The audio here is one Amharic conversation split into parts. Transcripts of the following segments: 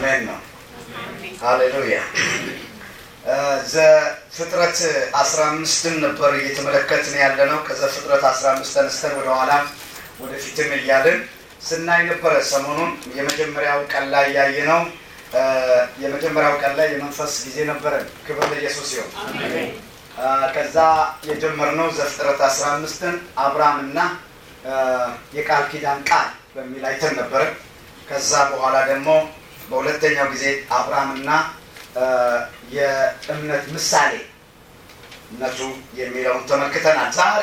አሜን ነው። ሃሌሉያ። ዘፍጥረት አስራ አምስትን ነበር እየተመለከትን ያለ ነው። ከዘፍጥረት አስራ አምስት ተነስተን ወደኋላ ወደፊትም እያልን ስናይ ነበረ። ሰሞኑን የመጀመሪያው ቀን ላይ ያየ ነው። የመጀመሪያው ቀን ላይ የመንፈስ ጊዜ ነበረ። ክብር ለኢየሱስ ሲሆን ከዛ የጀመርነው ዘፍጥረት አስራ አምስትን አብርሃምና የቃል ኪዳን ቃል በሚል አይተን ነበረ። ከዛ በኋላ ደግሞ በሁለተኛው ጊዜ አብርሃምና የእምነት ምሳሌ እነቱ የሚለውን ተመልክተናል። ዛሬ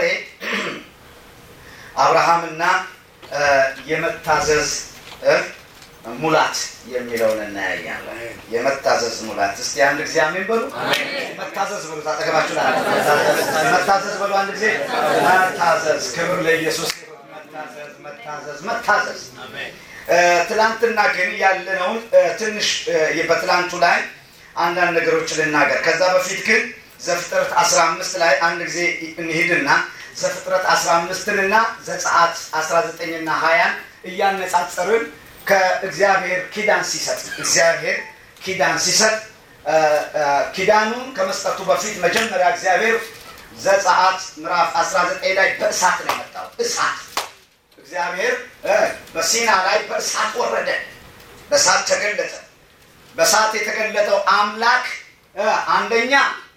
አብርሃምና የመታዘዝ ሙላት የሚለውን እናያያለን። የመታዘዝ ሙላት። እስቲ አንድ ጊዜ አሜን በሉ። መታዘዝ በሉ። ታጠገባችሁ መታዘዝ በሉ። አንድ ጊዜ መታዘዝ። ክብር ለኢየሱስ። መታዘዝ፣ መታዘዝ፣ መታዘዝ። ትላንትና ግን ያለነውን ትንሽ በትላንቱ ላይ አንዳንድ ነገሮች ልናገር። ከዛ በፊት ግን ዘፍጥረት 15 ላይ አንድ ጊዜ እንሂድና ዘፍጥረት 15ንና ዘጸአት 19ና 20ን እያነጻጸርን ከእግዚአብሔር ኪዳን ሲሰጥ እግዚአብሔር ኪዳን ሲሰጥ ኪዳኑን ከመስጠቱ በፊት መጀመሪያ እግዚአብሔር ዘጸአት ምዕራፍ 19 ላይ በእሳት ነው የመጣው። እሳት እግዚአብሔር በሲና ላይ በእሳት ወረደ፣ በእሳት ተገለጠ። በእሳት የተገለጠው አምላክ አንደኛ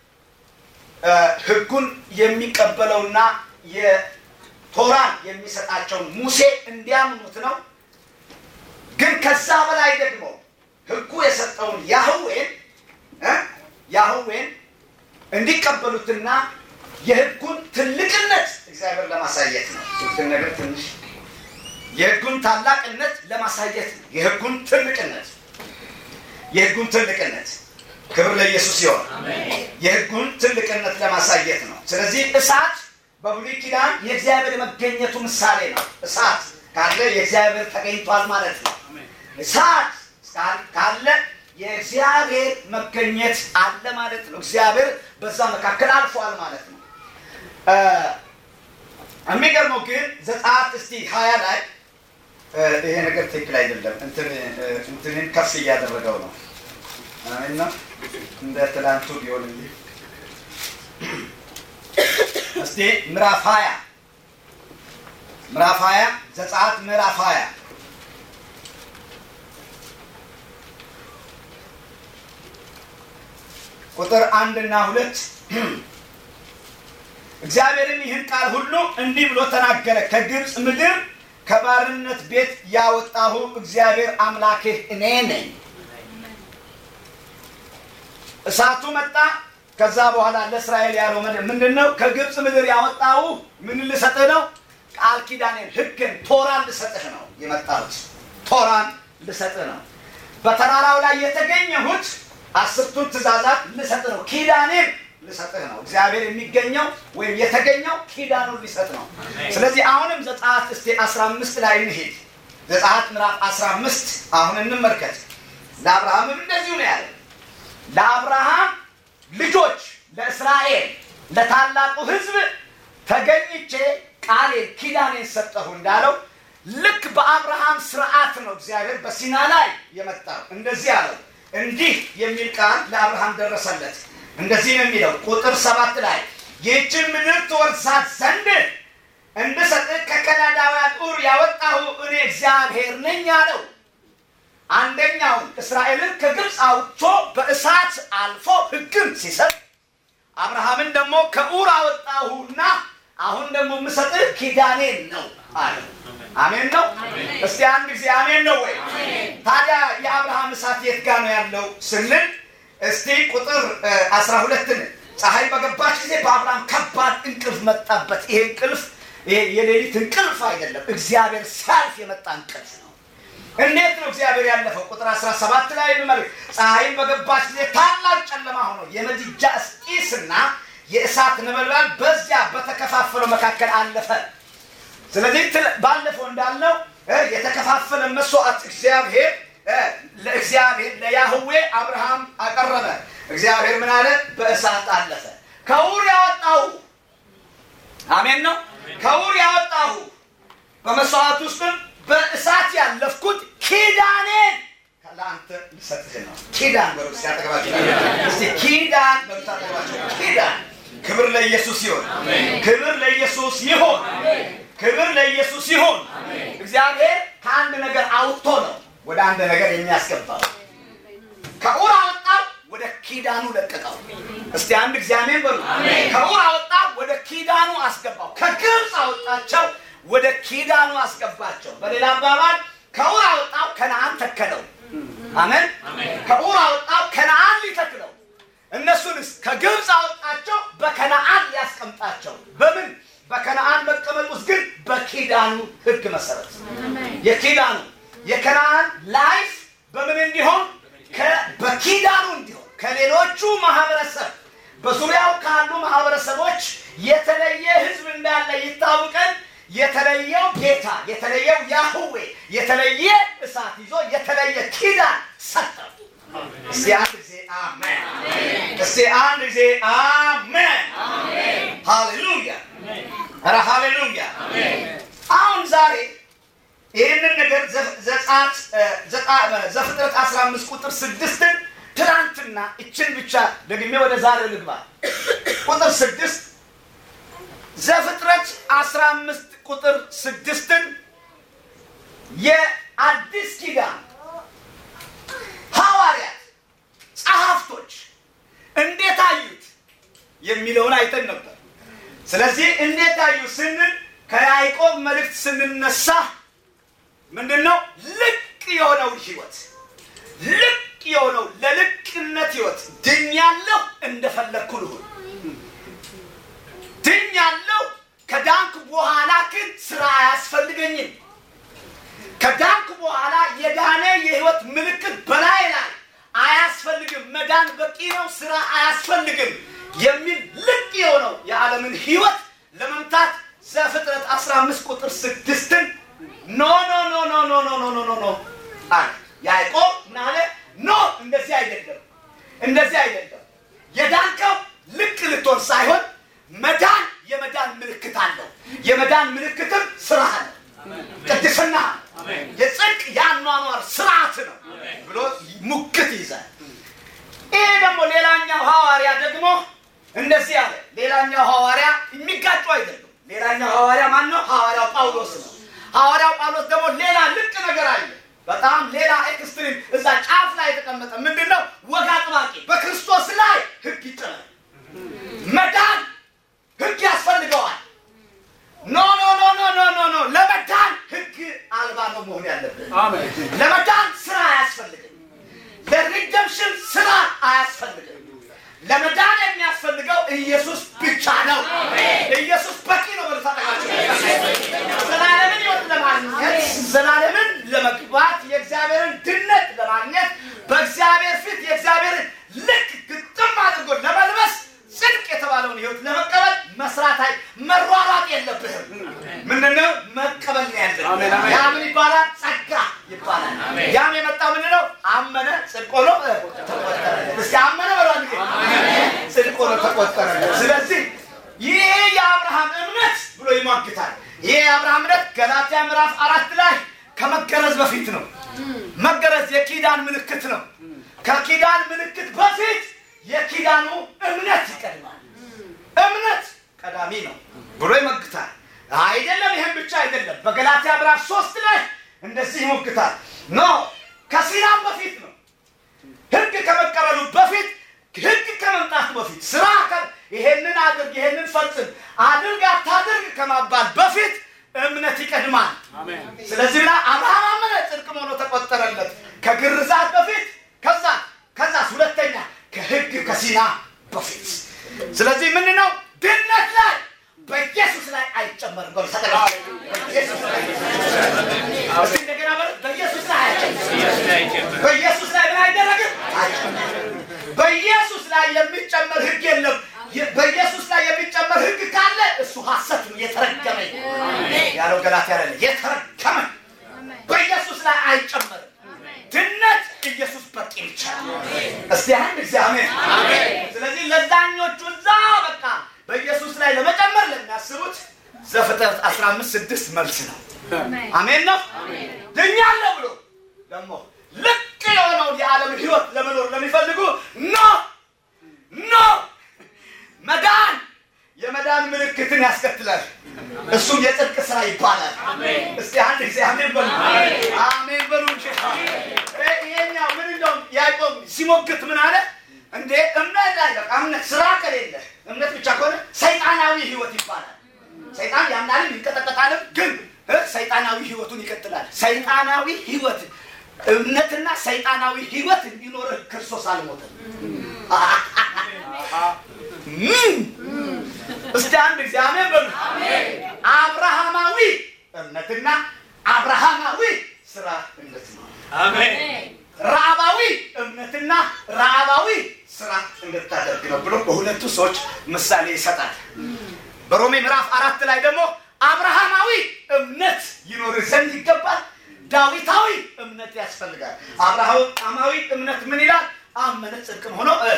ሕጉን የሚቀበለውና የቶራን የሚሰጣቸውን ሙሴ እንዲያምኑት ነው። ግን ከዛ በላይ ደግሞ ሕጉ የሰጠውን ያህዌን ያህዌን እንዲቀበሉትና የሕጉን ትልቅነት እግዚአብሔር ለማሳየት ነው። ሕግን ነገር ትንሽ የሕጉን ታላቅነት ለማሳየት ነው። የሕጉን ትልቅነት የሕጉን ትልቅነት ክብር ለኢየሱስ ይሆን። የሕጉን ትልቅነት ለማሳየት ነው። ስለዚህ እሳት በብሉይ ኪዳን የእግዚአብሔር የመገኘቱ ምሳሌ ነው። እሳት ካለ የእግዚአብሔር ተገኝቷል ማለት ነው። እሳት ካለ የእግዚአብሔር መገኘት አለ ማለት ነው። እግዚአብሔር በዛ መካከል አልፏል ማለት ነው። የሚገርመው ግን ዘጸአት እስቲ ሀያ ላይ ይሄ ነገር ትክክል አይደለም። እንትንን ከፍ እያደረገው ነው እና እንደ ትላንቱ ቢሆን እንጂ እስቲ ምዕራፍ ሀያ ምዕራፍ ሀያ ዘጸአት ምዕራፍ ሀያ ቁጥር አንድና ሁለት እግዚአብሔርም ይህን ቃል ሁሉ እንዲህ ብሎ ተናገረ። ከግብፅ ምድር ከባርነት ቤት ያወጣሁ እግዚአብሔር አምላክህ እኔ ነኝ። እሳቱ መጣ። ከዛ በኋላ ለእስራኤል ያለው ምንድን ነው? ከግብፅ ምድር ያወጣሁ ምን ልሰጥህ ነው? ቃል ኪዳኔን፣ ሕግን፣ ቶራን ልሰጥህ ነው የመጣሁት። ቶራን ልሰጥህ ነው። በተራራው ላይ የተገኘሁት አስርቱን ትእዛዛት ልሰጥህ ነው። ኪዳኔን ልሰጥህ ነው። እግዚአብሔር የሚገኘው ወይም የተገኘው ኪዳኑን ሊሰጥ ነው። ስለዚህ አሁንም ዘጸአት እስቲ 15 ላይ እንሂድ። ዘጸአት ምዕራፍ 15 አሁን እንመልከት። ለአብርሃምም እንደዚሁ ነው ያለ ለአብርሃም ልጆች ለእስራኤል ለታላቁ ሕዝብ ተገኝቼ ቃሌን ኪዳኔን ሰጠሁ እንዳለው ልክ በአብርሃም ስርዓት ነው እግዚአብሔር በሲና ላይ የመጣው። እንደዚህ አለው። እንዲህ የሚል ቃል ለአብርሃም ደረሰለት። እንደዚህ ነው የሚለው ቁጥር ሰባት ላይ ይህችን ምድር ትወርሳት ዘንድ እንድሰጥህ ከከላዳውያን ኡር ያወጣሁ እኔ እግዚአብሔር ነኝ አለው። አንደኛውን እስራኤልን ከግብፅ አውጥቶ በእሳት አልፎ ሕግም ሲሰጥ አብርሃምን ደግሞ ከኡር አወጣሁና አሁን ደግሞ የምሰጥህ ኪዳኔን ነው አለ። አሜን ነው። እስቲ አንድ ጊዜ አሜን ነው ወይ? ታዲያ የአብርሃም እሳት የት ጋ ነው ያለው ስንል እስቲ ቁጥር አስራ ሁለትን ፀሐይ በገባች ጊዜ በአብርሃም ከባድ እንቅልፍ መጣበት። ይሄ እንቅልፍ የሌሊት እንቅልፍ አይደለም፣ እግዚአብሔር ሲያልፍ የመጣ እንቅልፍ ነው። እንዴት ነው እግዚአብሔር ያለፈው? ቁጥር 17 ላይ እንመልክ። ፀሐይን በገባች ጊዜ ታላቅ ጨለማ ሆኖ የምድጃ ጢስና የእሳት ነበልባል በዚያ በተከፋፈለው መካከል አለፈ። ስለዚህ ባለፈው እንዳልነው የተከፋፈለ መስዋዕት እግዚአብሔር ለእግዚአብሔር ለያህዌ አብርሃም አቀረበ። እግዚአብሔር ምን አለ? በእሳት አለፈ። ከውር ያወጣሁ አሜን ነው። ከውር ያወጣሁ በመስዋዕት ውስጥም በእሳት ያለፍኩት ኪዳኔን ለአንተ ልሰጥህ ነው። ኪዳን በሉ እስኪ አጠገባቸው እስቲ ኪዳን በሉ አጠገባቸው ኪዳን። ክብር ለኢየሱስ ይሁን። ክብር ለኢየሱስ ይሁን። ክብር ለኢየሱስ ይሁን። እግዚአብሔር ከአንድ ነገር አውጥቶ ነው ወደ አንድ ነገር የሚያስገባው። ከኡር አወጣው ወደ ኪዳኑ ለቀቀው። እስቲ አንድ እግዚአብሔር በሉ። ከኡር አወጣው ወደ ኪዳኑ አስገባው። ከግብፅ አወጣቸው ወደ ኪዳኑ አስገባቸው። በሌላ አባባል ከኡር አወጣው ከነአን ተከለው። አሜን። ከኡር አወጣው ከነአን ሊተክለው። እነሱንስ ከግብፅ አወጣቸው በከነአን ሊያስቀምጣቸው። በምን በከነአን መቀመጥ ውስጥ ግን በኪዳኑ ሕግ መሰረት የኪዳኑ የከነአን ላይፍ በምን እንዲሆን በኪዳኑ እንዲሆን ከሌሎቹ ማህበረሰብ በዙሪያው ካሉ ማህበረሰቦች የተለየ ህዝብ እንዳለ ይታወቀን። የተለየው ጌታ የተለየው ያህዌ የተለየ እሳት ይዞ የተለየ ኪዳን ሰጠው። እስቲ አንድ ጊዜ አሜን። እስቲ አንድ ጊዜ አሜን። ሃሌሉያ! ኧረ ሃሌሉያ! አሁን ዛሬ ይህንን ነገር ዘፍጥረት 15 ቁጥር ስድስትን ትናንትና እችን ብቻ ደግሜ ወደ ዛሬው ልግባ። ቁጥር ስድስት ዘፍጥረት 15 ቁጥር ስድስትን የአዲስ ኪዳን ሐዋርያት ጸሐፍቶች እንዴት አዩት የሚለውን አይተን ነበር። ስለዚህ እንዴት አዩት ስንል ከያዕቆብ መልእክት ስንነሳ ምንድን ነው ልቅ የሆነው ህይወት ልቅ የሆነው ለልቅነት ህይወት ድኛለሁ፣ እንደፈለግኩ ልሁን ድኛለሁ። ከዳንክ በኋላ ግን ስራ አያስፈልገኝም። ከዳንክ በኋላ የዳነ የህይወት ምልክት በላይ ላይ አያስፈልግም። መዳን በቂ ነው፣ ስራ አያስፈልግም የሚል ልቅ የሆነው የዓለምን ህይወት ለመምታት ዘፍጥረት 15 ቁጥር ስድስትን ኖ ኖ ኖ ኖ ኖ ኖ ኖ ኖ ኖ ኖ አለ ያዕቆብ ናለ ኖ እንደዚህ አይደለም፣ እንደዚህ አይደለም። የዳንከው ልቅ ልትሆን ሳይሆን መዳን የመዳን ምልክት አለው። የመዳን ምልክትም ስራ ነው፣ ቅድስና የጽድቅ የአኗኗር ስርዓት ነው ብሎ ሙግት ይዛል። ይሄ ደግሞ ሌላኛው ሐዋርያ ደግሞ እንደዚህ አለ። ሌላኛው ሐዋርያ የሚጋጩ አይደሉም። ሌላኛው ሐዋርያ ማን ነው? ሐዋርያው ጳውሎስ ነው። ሐዋርያው ጳውሎስ ደግሞ ሌላ ልቅ ነገር አለ። በጣም ሌላ ኤክስትሪም እዛ ጫፍ ላይ የተቀመጠ ምንድን ነው? ወግ አጥባቂ በክርስቶስ ላይ ህግ ይጥላል። መዳን ህግ ያስፈልገዋል። ኖ ኖ ኖ ኖ ኖ ኖ ኖ ለመዳን ህግ አልባ ነው መሆን ያለብን። ለመዳን ስራ አያስፈልግም። ለሪደምሽን ስራ አያስፈልግም። ለመዳን የሚያስፈልገው ኢየሱስ ብቻ ነው። ኢየሱስ በቂ ነው። በልታጠቃቸው ዘላለምን ህይወት ለማግኘት ዘላለምን ለመግባት የእግዚአብሔርን ድነት ለማግኘት በእግዚአብሔር ፊት የእግዚአብሔርን ልክ ግጥም አድርጎ ለመልበስ ጽድቅ የተባለውን ህይወት ለመቀበል መስራት አይ መሯሯጥ የለብህም። ምንድነው መቀበል ነው ያለ። ያ ምን ይባላል? ጸጋ ይባላል። ያም የመጣው ምንድነው? አመነ ጽድቅ ሆኖ ተቆጠረለት። እስኪ አመነ በሏ ጊዜ ጽድቅ ሆኖ ተቆጠረለት። ስለዚህ ይሄ የአብርሃም እምነት ብሎ ይሟግታል። ይሄ የአብርሃም እምነት ገላትያ ምዕራፍ አራት ላይ ከመገረዝ በፊት ነው። መገረዝ የኪዳን ምልክት ነው። ከኪዳን ምልክት በፊት የኪዳኑ እምነት ይቀድማል። እምነት ቀዳሚ ነው ብሎ ይሞግታል። አይደለም፣ ይህም ብቻ አይደለም። በገላትያ ምዕራፍ ሶስት ላይ እንደዚህ ይሞግታል። ኖ ከሲናም በፊት ነው። ህግ ከመቀበሉ በፊት ህግ ከመምጣቱ በፊት ስራ ይሄንን አድርግ፣ ይሄንን ፈጽም፣ አድርግ፣ አታድርግ ከማባል በፊት እምነት ይቀድማል። ስለዚህ ብላ አብርሃም አመነ ጽድቅም ሆኖ ተቆጠረለት። ከግርዛት በፊት ከዛ ከዛስ ሁለተኛ ከህግ ከሲና በፊት ስለዚህ ምን ነው ድነት ላይ በኢየሱስ ላይ አይጨመርም። በሉ ተጠቃ በኢየሱስ ላይ እስቲ እንደገና በሉ በኢየሱስ ላይ አይጨመርም። በኢየሱስ ላይ ምን አይደረግም? አይጨመርም። በኢየሱስ ላይ የሚጨመር ህግ የለም። በኢየሱስ ላይ የሚጨመር ህግ ካለ እሱ ሐሰት ነው፣ የተረገመ ያለው ገላትያ ያለ የተረገመ በኢየሱስ ላይ አይጨመርም። ድነት ኢየሱስ በቂ ብቻ ነው። እስቲ አንድ ጊዜ አሜን። ስለዚህ ለዛኞቹ እዛ በቃ በኢየሱስ ላይ ለመጨመር ለሚያስቡት ዘፍጥረት 15 ስድስት መልስ ነው። አሜን ነው። ድኛለሁ ብሎ ደግሞ ልቅ የሆነውን የዓለም ህይወት ለመኖር ለሚፈልጉ ኖ ኖ መዳን የመዳን ምልክትን ያስከትላል። እሱም የጽድቅ ስራ ይባላል። እስቲ አንድ ጊዜ አሜን በሉ፣ አሜን በሉ እንጂ ይሄኛው ምን እንደውም ያዕቆብ ሲሞግት ምን አለ እንዴ? እምነት ላይ በቃ እምነት ስራ ከሌለ እምነት ብቻ ከሆነ ሰይጣናዊ ህይወት ይባላል። ሰይጣን ያምናልም ይንቀጠቀጣልም፣ ግን እ ሰይጣናዊ ህይወቱን ይቀጥላል። ሰይጣናዊ ህይወት እምነትና ሰይጣናዊ ህይወት እንዲኖርህ ክርስቶስ አልሞተም። ምን እስቲ አንድ ጊዜ አሜን በሉ። አብርሃማዊ እምነትና አብርሃማዊ ስራ እምነት ነው። ረአባዊ እምነትና ረአባዊ ስራ እንድታደርግ ነው ብሎ በሁለቱ ሰዎች ምሳሌ ይሰጣል። በሮሜ ምዕራፍ አራት ላይ ደግሞ አብርሃማዊ እምነት ይኖር ዘንድ ይገባል፣ ዳዊታዊ እምነት ያስፈልጋል። አብርሃማዊ እምነት ምን ይላል? አመነ ጽድቅም ሆኖ እ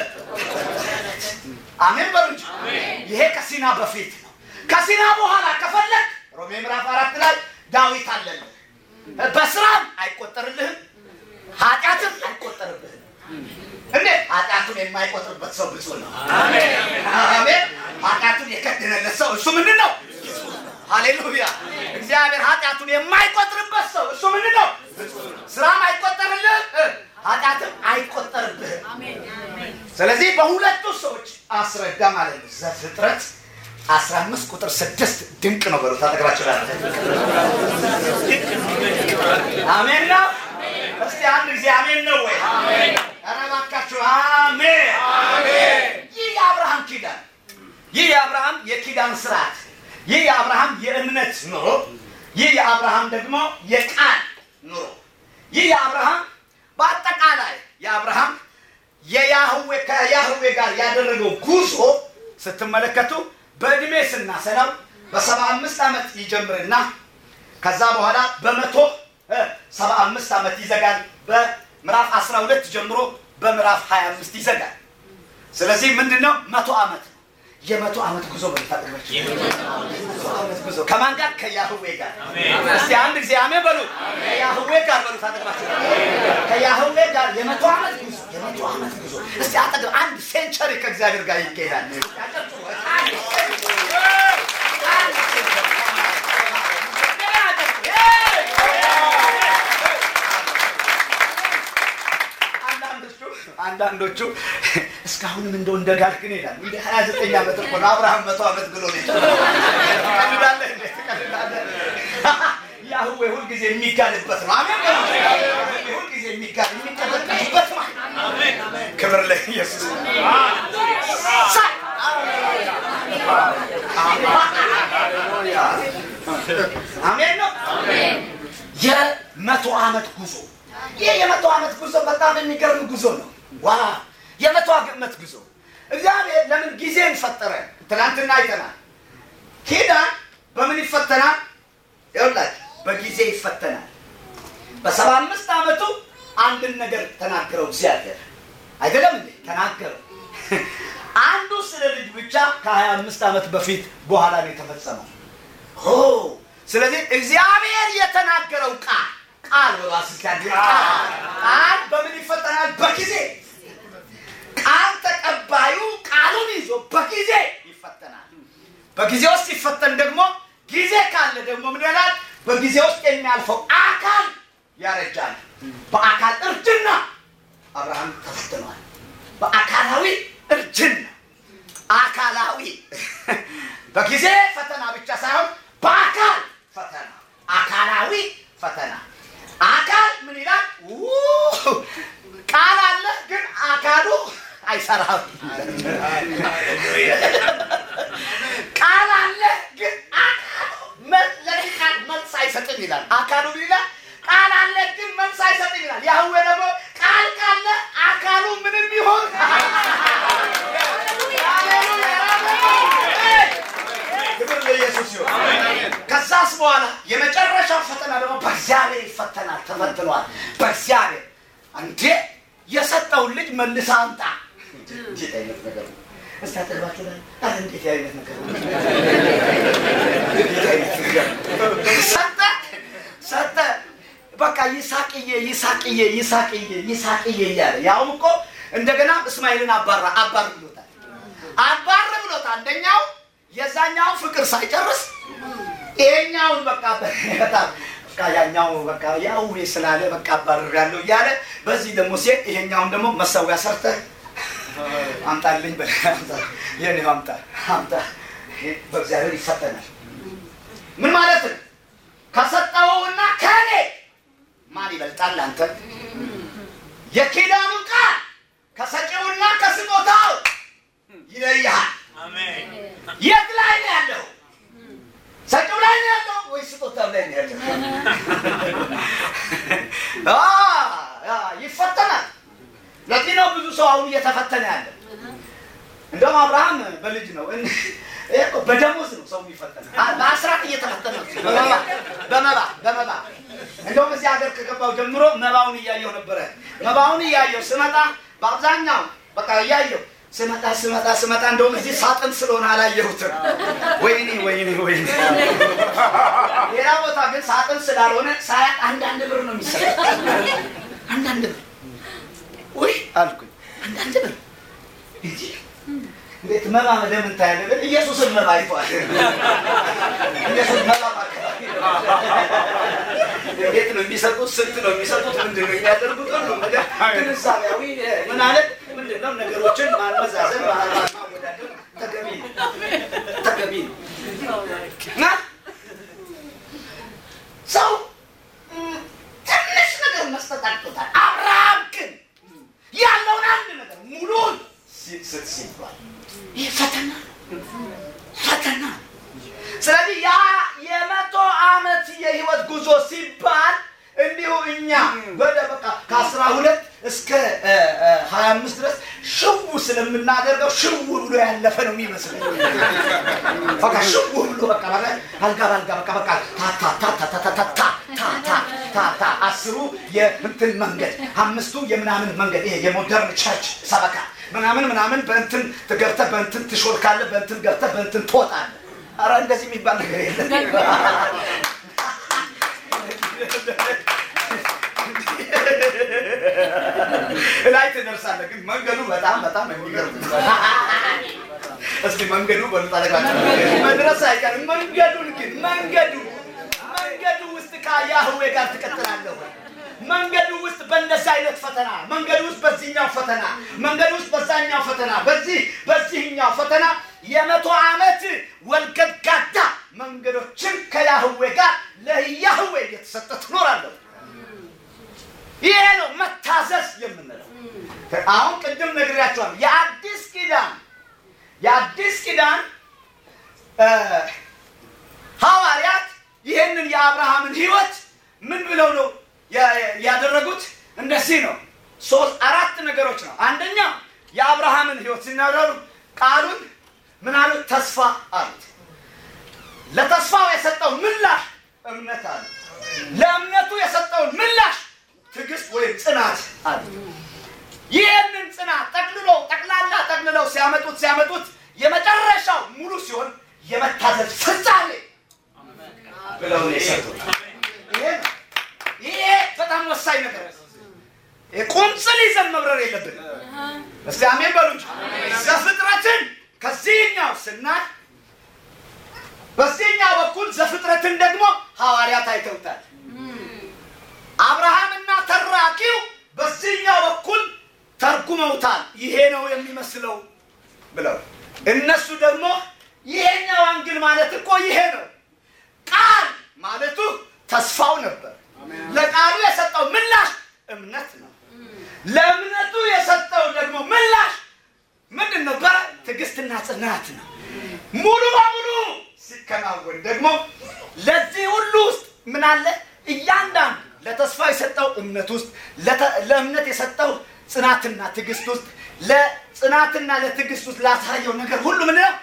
አሜን በሉ እንጂ። ይሄ ከሲና በፊት ነው። ከሲና በኋላ ከፈለግ ሮሜ ምዕራፍ አራት ላይ ዳዊት አለልህ። በስራም አይቆጠርልህም፣ ኃጢአትም አይቆጠርብህም። እንዴት ኃጢአቱን የማይቆጥርበት ሰው ብፁዕ ነው። አሜን። ኃጢአቱን የከደነለት ሰው እሱ ምንድን ነው? ሃሌሉያ። እግዚአብሔር ኃጢአቱን የማይቆጥርበት ሰው እሱ ምንድን ነው? ስራም አይቆጠርልህም፣ ኃጢአትም አይቆጠርብህም። ስለዚህ በሁለቱ ሰዎች አስረዳ ማለት ነው። ዘፍጥረት 15 ቁጥር 6 ድንቅ ነው በሉት። አጠገባቸው ላይ አሜን ነው። እስቲ አንድ ጊዜ አሜን ነው ወይ? ኧረ እባካችሁ አሜን። ይህ የአብርሃም ኪዳን፣ ይህ የአብርሃም የኪዳን ስርዓት፣ ይህ የአብርሃም የእምነት ኑሮ፣ ይህ የአብርሃም ደግሞ የቃል ኑሮ፣ ይህ የአብርሃም በአጠቃላይ የአብርሃም የያህዌ ከያህዌ ጋር ያደረገው ጉዞ ስትመለከቱ በእድሜ ስናሰላው በሰባ አምስት ዓመት ይጀምርና ከዛ በኋላ በመቶ ሰባ አምስት ዓመት ይዘጋል። በምዕራፍ አስራ ሁለት ጀምሮ በምዕራፍ ሀያ አምስት ይዘጋል። ስለዚህ ምንድን ነው መቶ ዓመት ነው። የመቶ ዓመት ጉዞ በልታጠቅመች መቶ ዓመት ጉዞ ከማን ጋር? ከያህዌ ጋር። እስቲ አንድ ጊዜ አሜን በሉ። ከያህዌ ጋር በሉ ታጠቅማችሁ። ከያህዌ ጋር የመቶ ዓመት ጉዞ የመቶ ዓመት ጉዞ። እስቲ አጠግብ አንድ ሴንቸሪ ከእግዚአብሔር ጋር ይካሄዳል። አንድ ሴንቸሪ አንድ ሴንቸሪ አንዳንዶቹ እስካሁንም እንደው እንደጋልክ ነው ይላል። እንደ ሀያ ዘጠኝ ዓመት እኮ ነው አብርሃም መቶ ዓመት ብሎ ነው ትቀልዳለህ እንዴ? ትቀልዳለህ? ያህዌ ሁልጊዜ የሚጋልበት ነው። አሜን በሉ። ሁልጊዜ የሚጋል የሚቀበልበት ነው። ክብር ለኢየሱስ። ሳይ አሜን ነው። የመቶ ዓመት ጉዞ ይህ የመቶ ዓመት ጉዞ በጣም የሚገርም ጉዞ ነው። ዋ የመቶ ዓመት ጉዞ እግዚአብሔር ለምን ጊዜን ፈጠረ? ትናንትና አይተናል። ኪዳን በምን ይፈተናል? ይኸውላችሁ በጊዜ ይፈተናል። በሰባ አምስት ዓመቱ አንድን ነገር ተናገረው እግዚአብሔር አይደለም እንዴ? ተናገረው። አንዱ ስለ ልጅ ብቻ ከሀያ አምስት ዓመት በፊት በኋላ ነው የተፈጸመው። ኦ ስለዚህ እግዚአብሔር የተናገረው ቃል ቃል በራስ ቃል ቃል በምን ይፈተናል? በጊዜ ቃል ተቀባዩ ቃሉን ይዞ በጊዜ ይፈተናል። በጊዜ ውስጥ ሲፈተን ደግሞ ጊዜ ካለ ደግሞ ምን ይላል? በጊዜ ውስጥ የሚያልፈው አካል ያረጃል። በአካል እርጅና አብርሃም ተፈትኗል። በአካላዊ እርጅና አካላዊ በጊዜ ፈተና ብቻ ሳይሆን በአካል ፈተና አካላዊ ፈተና አካል ምን ይላል? ቃል አለ ግን አካሉ አይሰራም። ቃል አለ ግን አካሉ ለዚህ ቃል መልስ አይሰጥም ይላል። አካሉ ምን ይላል? ቃል አለ ግን መልስ አይሰጥም ይላል። ያህዌ ደግሞ ቃል ካለ አካሉ ምንም ቢሆን ክብር ለኢየሱስ ይሁን። ከዛስ በኋላ የመጨረሻው ፈተና ደግሞ በእግዚአብሔር ይፈተናል። ተፈትኗል። በእግዚአብሔር እንዴ የሰጠውን ልጅ መልስ አምጣ። እንዴት አይነት ነገር ነው! እስቲ አጠገባችሁ ላይ ኧረ እንዴት አይነት ነገር ነው! እንዴት አይነት ነገር ነው! ሰጠ ሰጠ። በቃ ይስሐቅ ይሳቅዬ ይሳቅዬ ይሳቅዬ ይሳቅዬ እያለ ያውም እኮ እንደገና እስማኤልን አባራ አባር ብሎታል። አባር ብሎታል። አንደኛው የዛኛው ፍቅር ሳይጨርስ ይሄኛውን በቃ በጣም በቃ ያኛው በቃ ያው ስላለ በቃ አባርር ያለው እያለ በዚህ ደግሞ ሴት ይሄኛውን ደግሞ መሰዊያ ሰርተህ አምጣልኝ በለህ አምጣ የኔ አምጣ አምጣ ይሄ በእግዚአብሔር ይፈተናል። ምን ማለት ነው? ከሰጠውና ከእኔ ማን ይበልጣል? አንተ የኪዳኑ ቃል ከሰጪውና ከስጦታው ይለይሃል። የት ላይ ነው ያለው? ሰጪው ላይ ነው ያለው ወይ ስጦታው ላይ ነው ያለው? አ ያ ይፈተናል። ለዚህ ነው ብዙ ሰው አሁን እየተፈተነ ያለ። እንደውም አብርሃም በልጅ ነው እን- ይሄ እኮ በደሞዝ ነው ሰው የሚፈተነ። አ- በአስራት እየተፈተነ ነው። በመባ በመባ በመባ እንደውም እዚህ ሀገር ከገባው ጀምሮ መባውን እያየው ነበረ። መባውን እያየው ስመጣ በአብዛኛው በቃ እያየው ስመጣ ስመጣ ስመጣ እንደውም እዚህ ሳጥን ስለሆነ አላየሁትም። ወይኔ ወይኔ ወይኔ። ሌላ ቦታ ግን ሳጥን ስላልሆነ ሳያት አንዳንድ ብር ነው የሚሰጠው። አንዳንድ ብር ውይ አልኩኝ። አንዳንድ ብር እንጂ እንዴት መባ ለምን ታያለህ? ግን ኢየሱስን መባ አይቷል። ኢየሱስ መባ አካባቢ እንዴት ነው የሚሰጡት? ስንት ነው የሚሰጡት? ምንድን ነው የሚያደርጉት? ሁሉ ነገር ግንዛቤያዊ ምን አለ ምንድን ነው ነገሮችን ማመዛዘን ማ- ማወዳደር ተገቢ ነው ተገቢ ነው እና ሰው ም፣ ትንሽ ነገር መስጠት አቅቶታል። አብርሃም ግን ያለውን አንድ ነገር ሙሉን ሲስጥ ሲባል ይህ ፈተና ነው። ፈተና ነው። ስለዚህ ያ የመቶ ዓመት የህይወት ጉዞ ሲባል እንዲሁ እኛ ወደ በቃ ከአስራ ሁለት እስከ ሀያ አምስት ድረስ ሽው ስለምናደርገው ሽው ብሎ ያለፈ ነው የሚመስለኝ። በቃ ሽው ብሎ በቃ በቃ አልጋ በአልጋ በቃ በቃ ታ ታ ታ ታ ታ ታ ታ ታ ታ ታ ታ አስሩ የእንትን መንገድ አምስቱ የምናምን መንገድ ይሄ የሞደርን ቸርች ሰበካ ምናምን ምናምን በእንትን ገብተህ በእንትን ትሾልካለህ፣ በእንትን ገብተህ በእንትን ትወጣለህ። ኧረ እንደዚህ የሚባል ነገር የለም። ላይ ትደርሳለህ፣ ግን መንገዱ በጣም በጣም የሚገርም ነው። እስኪ መንገዱ በሉጣለቃቸው መድረስ አይቀርም። መንገዱን ግን መንገዱ መንገዱ ውስጥ ከያህዌ ጋር ትቀጥላለህ ወይ? መንገዱ ውስጥ በእንደዚህ አይነት ፈተና መንገዱ ውስጥ በዚህኛው ፈተና መንገዱ ውስጥ በዛኛው ፈተና በዚህ በዚህኛው ፈተና የመቶ ዓመት ወልገድጋዳ መንገዶችን ከያህዌ ጋር ለያህዌ እየተሰጠ ትኖራለህ። ይሄ ነው መታዘዝ የምንለው። አሁን ቅድም ነግሬያቸዋለሁ። የአዲስ ኪዳን የአዲስ ኪዳን እ ሐዋርያት ይህንን የአብርሃምን ህይወት ምን ብለው ነው ያ- ያደረጉት? እንደዚህ ነው። ሶስት አራት ነገሮች ነው። አንደኛ የአብርሃምን ህይወት ሲናገሩ ቃሉን ምን አሉት? ተስፋ አሉት። ለተስፋው የሰጠው ምላሽ እምነት አለ። ለእምነቱ የሰጠውን ምላሽ ትዕግስት ወይም ጽናት አለ። ይህንን ጽናት ጠቅልሎ ጠቅላላ ጠቅልለው ሲያመጡት ሲያመጡት የመጨረሻው ሙሉ ሲሆን የመታዘዝ ፍጻሜ ብለው ነው የሰጡት። ይሄ ነው። ይሄ በጣም ወሳኝ ነገር ነው። ይሄ ቁንጽል ይዘን መብረር የለብን። እስቲ አሜን በሉ እንጂ ዘፍጥረትን ከዚህኛው ስናይ በዚህኛው በኩል ዘፍጥረትን ደግሞ ሐዋርያት አይተውታል። አብርሃምና ተራኪው በዚህኛው በኩል ተርጉመውታል። ይሄ ነው የሚመስለው ብለው እነሱ ደግሞ ይሄኛው አንግል ማለት እኮ ይሄ ነው። ቃል ማለቱ ተስፋው ነበር። ለቃሉ የሰጠው ምላሽ እምነት ነው። ለእምነቱ የሰጠው ደግሞ ምላሽ ምንድን ነበረ? ትዕግስትና ጽናት ነው። ሙሉ በሙሉ ሲከናወን ደግሞ ለዚህ ሁሉ ውስጥ ምን አለ? እያንዳንዱ ለተስፋ የሰጠው እምነት ውስጥ ለተ- ለእምነት የሰጠው ጽናትና ትዕግስት ውስጥ ለጽናትና ለትዕግስት ውስጥ ላሳየው ነገር ሁሉ ምን ነው?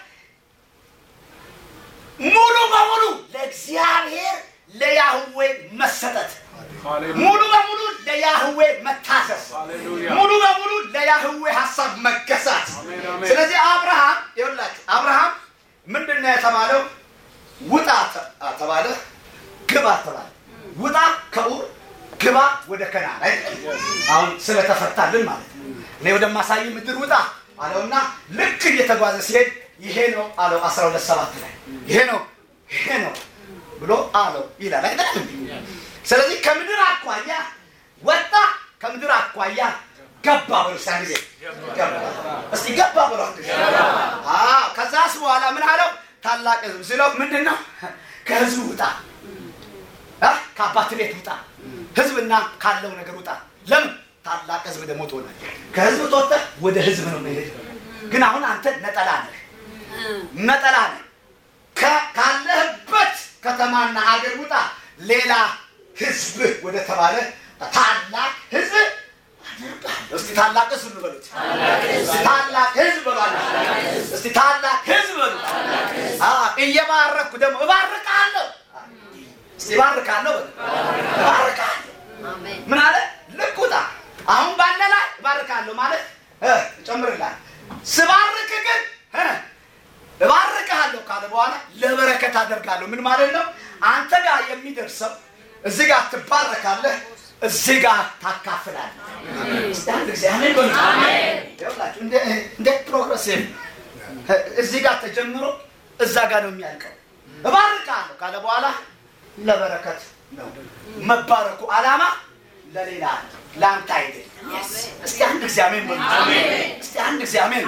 ሙሉ በሙሉ ለእግዚአብሔር ለያህዌ መሰጠት፣ ሙሉ በሙሉ ለያህዌ መታዘዝ፣ ሃሌሉያ። ሙሉ በሙሉ ለያህዌ ሀሳብ መገዛት። አሜን፣ አሜን። ስለዚህ አብርሃም ይኸውላችሁ አብርሃም ምንድን ነው የተባለው? ውጣ ተ- ተባለ፣ ግባ ተባለ። ውጣ ከኡር ግባ ወደ ከናን አይደል? አሁን ስለተፈታልን ማለት ነው። እኔ ወደማሳይ ምድር ውጣ አለውና ልክ እየተጓዘ ሲሄድ ይሄ ነው አለው 12 ሰባት ላይ ይሄ ነው ይሄ ነው ብሎ አለው ይላል አይደል? ስለዚህ ከምድር አኳያ ወጣ፣ ከምድር አኳያ ገባ ብሎ ሳ ጊዜ ገባ። እስቲ ገባ ብሎ አዎ። ከዛስ በኋላ ምን አለው? ታላቅ ህዝብ ስለው ምንድን ነው? ከህዝብ ውጣ እ ከአባት ቤት ውጣ፣ ህዝብና ካለው ነገር ውጣ። ለምን? ታላቅ ህዝብ ደግሞ ትሆናለህ። ከህዝብ ትወጥተህ ወደ ህዝብ ነው መሄድ። ግን አሁን አንተ ነጠላ ነህ፣ ነጠላ ነህ። ከ- ካለህበት ከተማና ሀገር ውጣ፣ ሌላ ህዝብ ወደ ተባለ ታላቅ ህዝብ አደርግሃለሁ። እስቲ ታላቅ ህዝብ በሉት። ታላቅ ህዝብ በሏል። እስቲ ታላቅ ህዝብ በሉት። አዎ፣ እየባረኩ ደግሞ እባርካለሁ። እስቲ እባርካለሁ በሉ። እባርካለሁ ምን አለ? ልክ ውጣ። አሁን ባለ ላይ እባርካለሁ ማለት እ እጨምርልሃለሁ። ስባርክ ግን እ እባርክሃለሁ ካለ በኋላ ለበረከት አደርጋለሁ። ምን ማለት ነው? አንተ ጋር የሚደርሰው እዚህ ጋር ትባረካለህ፣ እዚህ ጋር ታካፍላለህ። እስቲ አንድ ጊዜ አሜን በሉ። ይኸውላችሁ እንደ እንደ ፕሮግረሲቭ እዚህ ጋር ተጀምሮ እዛ ጋር ነው የሚያልቀው። እባርካለሁ ካለ በኋላ ለበረከት ነው መባረኩ። ዓላማ ለሌላ ለአንተ አይደለም። እስቲ አንድ ጊዜ አሜን በሉ። እስቲ አንድ ጊዜ አሜን።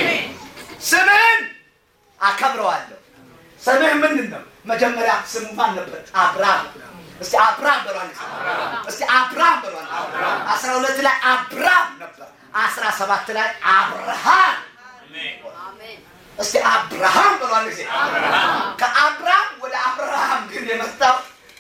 ስምህን አከብረዋለሁ። ስምህ ምንድን ነው? መጀመሪያ ስሙ ማን ነበር? አብርሃም። እስቲ አብርሃም በሏል። እስቲ አብርሃም በሏል። አስራ ሁለት ላይ አብርሃም ነበር። አስራ ሰባት ላይ አብርሃም እስቲ አብርሃም ብሏል ጊዜ ከአብርሃም ወደ አብርሃም ግን የመጣው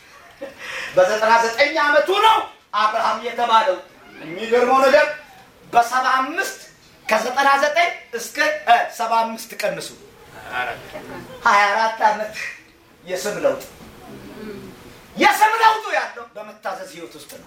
በዘጠና ዘጠኝ ዓመቱ ነው አብርሃም የተባለው። የሚገርመው ነገር በሰባ አምስት ከዘጠና ዘጠኝ እስከ ሰባ አምስት ቀንሱ ሀያ አራት ዓመት የስም ለውጥ የስም ለውጡ ያለው በመታዘዝ ህይወት ውስጥ ነው።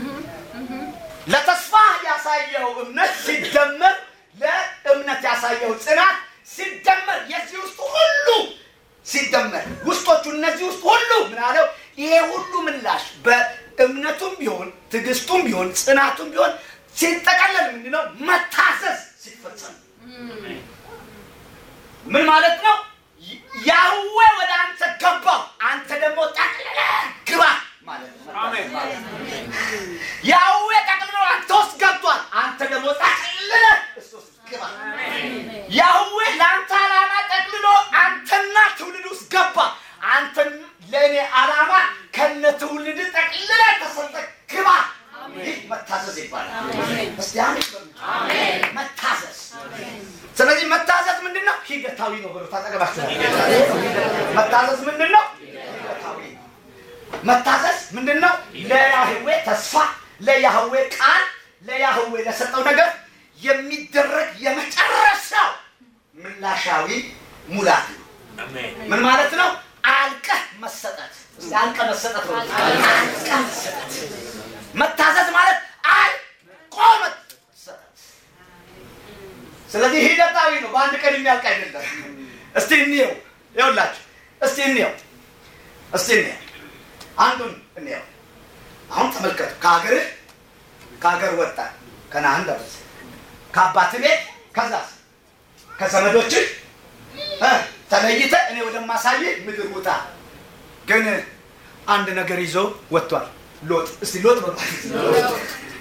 ለተስፋ ያሳየው እምነት ሲደመር ለእምነት ያሳየው ጽናት ሲደመር የዚህ ውስጥ ሁሉ ሲደመር ውስጦቹ እነዚህ ውስጥ ሁሉ ምን አለው? ይሄ ሁሉ ምላሽ በእምነቱም ቢሆን ትዕግስቱም ቢሆን ጽናቱም ቢሆን ሲጠቀለል ምንድነው? መታዘዝ ሲፈጸም ምን ማለት ነው? ያህዌ ወደ አንተ ገባው፣ አንተ ደግሞ ጠቅልለህ ግባ ማለት ነው። ያህዌ ጠቅልሎ አንተ ውስጥ ገብቷል፣ አንተ ደግሞ ጠቅልለህ እሱ ውስጥ ግባ። ያህዌ ለአንተ ዓላማ ጠቅልሎ አንተና ትውልድ ውስጥ ገባ። አንተን ለእኔ ዓላማ ከነ ትውልድ ጠቅልለህ ተሰጠህ ግባ። ይህ መታዘዝ ይባላል። እስቲ አሜን በሉ። መታዘዝ ስለዚህ መታዘዝ ምንድን ነው? ሂደታዊ ነው ብሎ ታጠገባችሁ መታዘዝ ምንድን ነው? ሂደታዊ ነው። መታዘዝ ምንድን ነው? ለያህዌ ተስፋ፣ ለያህዌ ቃል፣ ለያህዌ ለሰጠው ነገር የሚደረግ የመጨረሻው ምላሻዊ ሙላት ነው። ምን ማለት ነው? አልቀህ መሰጠት። እስቲ አልቀህ መሰጠት ነው። አልቀህ መሰጠት። መታዘዝ ማለት አልቆ መሰጠት። ስለዚህ ሂደታዊ ነው። በአንድ ቀን የሚያልቅ አይደለም። እስቲ እንየው፣ ይኸውላችሁ፣ እስቲ እንየው፣ እስቲ እንየው፣ አንዱን እንየው። አሁን ተመልከቱ። ከሀገርህ ከሀገር ወጣ ከነአን ደረሰ ከአባት ቤት ከዛስ ከዘመዶችህ እ ተለይተህ እኔ ወደማሳይ ምድር ውጣ። ግን አንድ ነገር ይዞ ወጥቷል። ሎጥ እስቲ ሎጥ በሏል።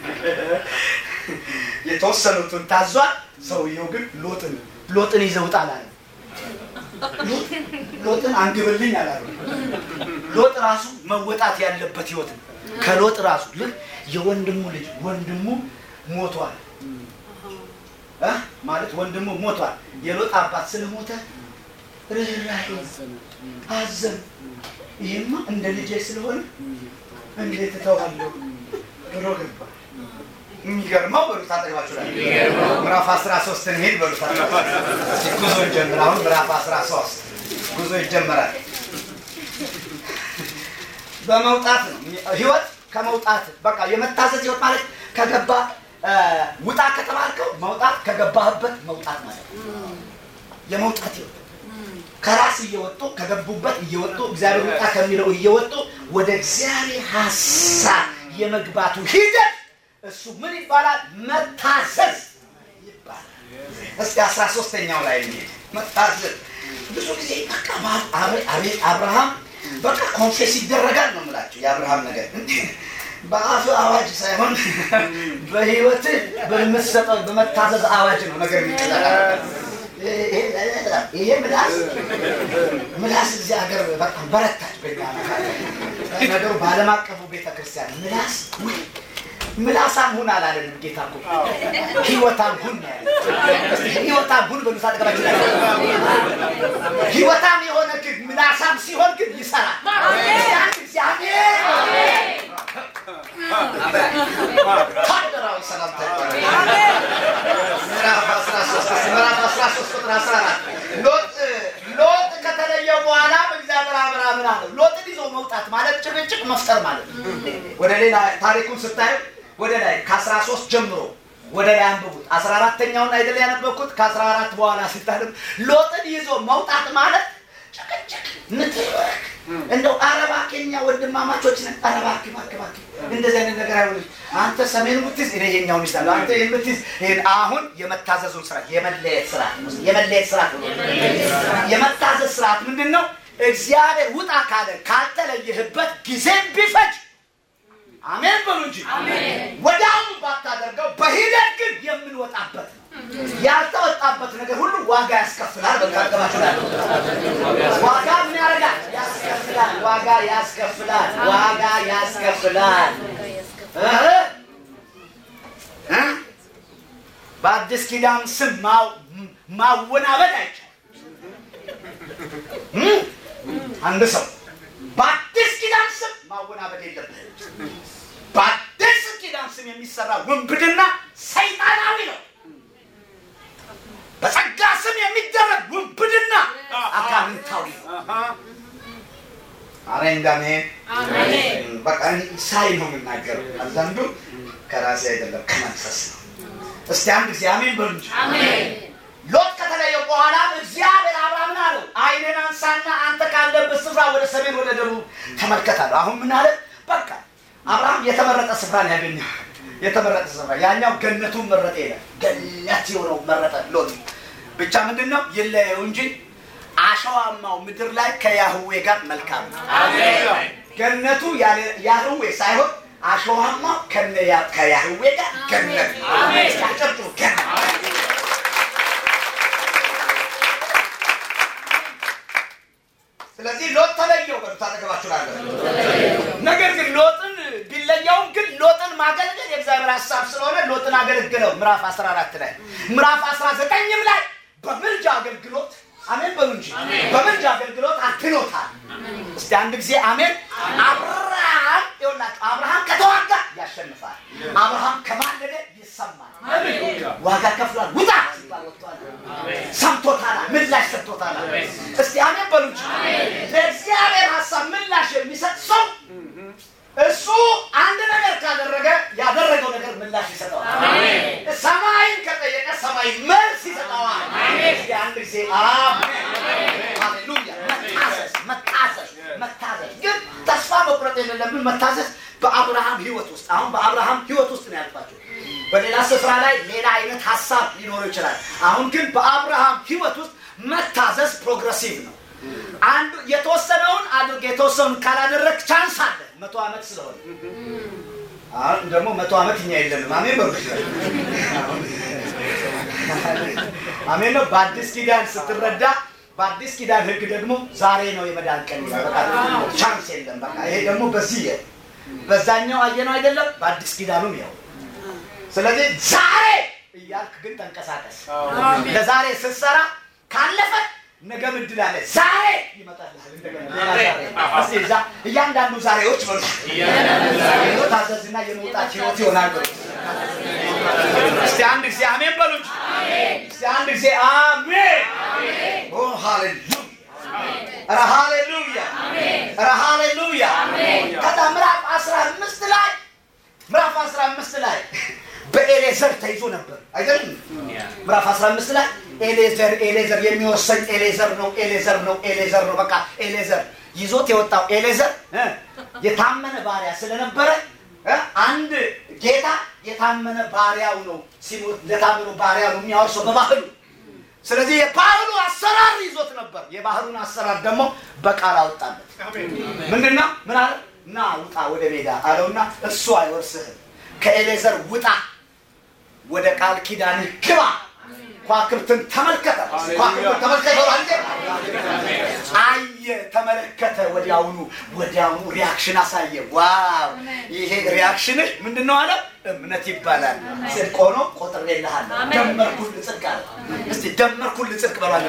የተወሰኑትን ታዟል። ሰውየው ግን ሎጥን ሎጥን ይዘህ ውጣ አላለም። ሎጥን አንግብልኝ አላለም። ሎጥ ራሱ መወጣት ያለበት ህይወት ነው። ከሎጥ ራሱ ልክ የወንድሙ ልጅ ወንድሙ ሞቷል እ ማለት ወንድሙ ሞቷል። የሎጥ አባት ስለሞተ ርኅራኄ አዘን። ይሄማ እንደ ልጄ ስለሆነ እንዴት እተዋለሁ ብሎ ገባ። የሚገርመው በሉት አጠገባችሁ ላይ ምዕራፍ 13 እንሄድ በሉት እስኪ ጉዞ እንጀምር። አሁን ምዕራፍ 13 ጉዞ ይጀመራል። በመውጣት ነው ህይወት ከመውጣት በቃ የመታዘዝ ህይወት ማለት ከገባ ውጣ ከተባልከው መውጣት ከገባህበት መውጣት ማለት ነው። የመውጣት ህይወት ከራስ እየወጡ ከገቡበት እየወጡ እግዚአብሔር ውጣ ከሚለው እየወጡ ወደ እግዚአብሔር ሀሳብ የመግባቱ ሂደት እሱ ምን ይባላል? መታዘዝ ይባላል። እስቲ አስራ ሶስተኛው ላይ እንሂድ። መታዘዝ ብዙ ጊዜ በቃ አቤት አብርሃም በቃ ኮንፌስ ይደረጋል ነው የምላቸው። የአብርሃም ነገር በአፍ አዋጅ ሳይሆን በህይወት በምትሰጠው በመታዘዝ አዋጅ ነው ነገር የሚቀላል። ይሄ ምላስ ምላስ እዚህ ሀገር በጣም በረታች። ነገሩ በዓለም አቀፉ ቤተክርስቲያን ምላስ ምላሳም ሁን አላለንም ጌታ እኮ ህይወታም ሁን ያለ ህይወታም ሁን በሉት አጠገባችን ላይ ህይወታም የሆነ ግን ምላሳም ሲሆን ግን ይሰራል። እግዚአብሔር ታደራዊ ሰላምታ ምዕራፍ 13 ምዕራፍ 13 ቁጥር 14 ሎጥ ሎጥ ከተለየው በኋላ እግዚአብሔር አብርሃምን አለው ሎጥን ይዞ መውጣት ማለት ጭቅጭቅ መፍጠር ማለት ነው። ወደ ሌላ ታሪኩን ስታዩ ወደ ላይ ከ13 ጀምሮ ወደ ላይ አንብቡት። 14ተኛውን አይደል ያነበብኩት? ከ14 በኋላ ስታነብ ሎጥን ይዞ መውጣት ማለት ጭቅጭቅ፣ ንትርክ እንደው አረባ ኬኛ ወንድማማቾች ነን። አረባ ክባክባክ እንደዚህ አይነት ነገር አይሆንም። አንተ ሰሜን የምትይዝ እኔ ይሄኛውን ይዛለሁ። አንተ የምትይዝ ይሄን አሁን የመታዘዙን ስርዓት የመለየት ስርዓት የመለየት ስርዓት የመታዘዝ ስርዓት ምንድን ነው? እግዚአብሔር ውጣ ካለ ካልተለየህበት ጊዜም ቢፈጅ አሜን በሉ እንጂ ወዲያውኑ ባታደርገው በሂደት ግን የምንወጣበት ነው። ያልተወጣበት ነገር ሁሉ ዋጋ ያስከፍላል። በካገባችሁ ዋጋ ምን ያደርጋል? ያስከፍላል። ዋጋ ያስከፍላል። ዋጋ ያስከፍላል። በአዲስ ኪዳን ስም ማወናበድ አይቻልም። አንድ ሰው በአዲስ ኪዳን ስም ማወናበድ የለብህም። በአዲስ ኪዳን ስም የሚሰራ ውንብድና ሰይጣናዊ ነው። በጸጋ ስም የሚደረግ ውንብድና አጋንንታዊ ነው። አረ እንዳኔ በቃ ሳይ ነው የምናገረው። አንዳንዱ ከራሴ አይደለም ከመንፈስ ነው። እስቲ አንድ ጊዜ አሜን በሉ እንጂ። ሎጥ ከተለየው በኋላ እግዚአብሔር አብርሃምን አለው ዓይንህን አንሳና አንተ ካለበት ስፍራ ወደ ሰሜን ወደ ደቡብ ተመልከታለሁ። አሁን ምን አለ? በቃ አብርሃም የተመረጠ ስፍራ ነው ያገኘው። የተመረጠ ስፍራ ያኛው ገነቱን መረጠ ይላል። ገነት የሆነው መረጠ ሎጥ። ብቻ ምንድን ነው ይለየው እንጂ አሸዋማው ምድር ላይ ከያህዌ ጋር መልካም ነው። ገነቱ ያህዌ ሳይሆን አሸዋማው ከያህዌ ጋር ገነት ያጨብጡ ገነት ስለዚህ ሎጥ ተለየው በሉ ታጠገባችሁ ላለ ነገር ግን ሎጥን ቢለየውም ግን ሎጥን ማገልገል የእግዚአብሔር ሀሳብ ስለሆነ ሎጥን አገለግለው ምዕራፍ 14 ላይ ምዕራፍ 19ም ላይ በምልጃ አገልግሎት አሜን በሉ እንጂ በምልጃ አገልግሎት አድኖታል። እስቲ አንድ ጊዜ አሜን። አብርሃም ይኸውላችሁ አብርሃም ከተዋጋ ያሸንፋል። አብርሃም ከማለደ ይሰማል። ዋጋ ከፍሏል። ውጣ ሲባል ወጥቷል። ሰምቶታል። ምላሽ ሰጥቶታል። እስቲ አሜን በሉ እንጂ ለእግዚአብሔር ሀሳብ ምላሽ የሚሰጥ ሰው እሱ አንድ ነገር ካደረገ ያደረገው ነገር ምላሽ ይሰጠዋል። ሰማይን ከጠየቀ ሰማይ መልስ ይሰጠዋል። እስቲ አንድ ጊዜ አሜን። ሃሌሉያ። መታዘዝ መታዘዝ መታዘዝ ግን ተስፋ መቁረጥ የሌለብን መታዘዝ በአብርሃም ህይወት ውስጥ አሁን በአብርሃም ህይወት ውስጥ ነው ያልኳቸው። በሌላ ስፍራ ላይ ሌላ አይነት ሀሳብ ሊኖረው ይችላል። አሁን ግን በአብርሃም ህይወት ውስጥ መታዘዝ ፕሮግረሲቭ ነው። አንዱ የተወሰነውን አድርግ የተወሰኑን ካላደረግ ቻንስ አለ መቶ ዓመት ስለሆነ አሁን ደግሞ መቶ ዓመት እኛ የለንም። አሜን በሉ አሜን ነው። በአዲስ ኪዳን ስትረዳ በአዲስ ኪዳን ህግ ደግሞ ዛሬ ነው የመዳን ቀን ይላል። በቃ ቻንስ የለም። በቃ ይሄ ደግሞ በዚህ በዛኛው አየነው አይደለም። በአዲስ ኪዳኑም ያው ስለዚህ ዛሬ እያልክ ግን ተንቀሳቀስ። ለዛሬ ስትሰራ ካለፈ ነገ ምድል አለ። ዛሬ ይመጣልሃል እንደገና ሌላ ዛሬ። እስኪ እዛ እያንዳንዱ ዛሬዎች በሉ ታዘዝና የመውጣት ህይወት ይሆናል በሉ። እስቲ አንድ ጊዜ አሜን በሉ እንጂ። እስቲ አንድ ጊዜ አሜን። ኦ ሃሌሉያ ኧረ ሃሌሉያ ኧረ ሃሌሉያ። ከዛ ምዕራፍ አስራ አምስት ላይ ምዕራፍ አስራ አምስት ላይ በኤሌዘር ተይዞ ነበር አይደለም? ምዕራፍ 15 ላይ ኤሌዘር ኤሌዘር የሚወሰኝ ኤሌዘር ነው ኤሌዘር ነው ኤሌዘር ነው። በቃ ኤሌዘር ይዞት የወጣው ኤሌዘር የታመነ ባሪያ ስለነበረ እ? አንድ ጌታ የታመነ ባሪያው ነው ሲሞት ለታመኑ ባሪያ ነው የሚያወርሰው በባህሉ ስለዚህ የባህሉ አሰራር ይዞት ነበር የባህሉን አሰራር ደግሞ በቃል አወጣለት ምንድን ነው ምን አለ ና ውጣ ወደ ሜዳ አለውና እሱ አይወርስህም ከኤሌዘር ውጣ ወደ ቃል ኪዳንህ ግባ ኳክብትን ተመልከተ ኳክብትን ተመልከተ አንተ አየ ተመለከተ ወዲያውኑ ወዲያውኑ ሪያክሽን አሳየ ዋው ይሄ ሪያክሽንህ ምንድን ነው አለ እምነት ይባላል ጽድቅ ሆኖ ቆጥሬልሃለሁ ደመርኩልህ ጽድቅ አለ እስቲ ደመርኩልህ ጽድቅ በሏል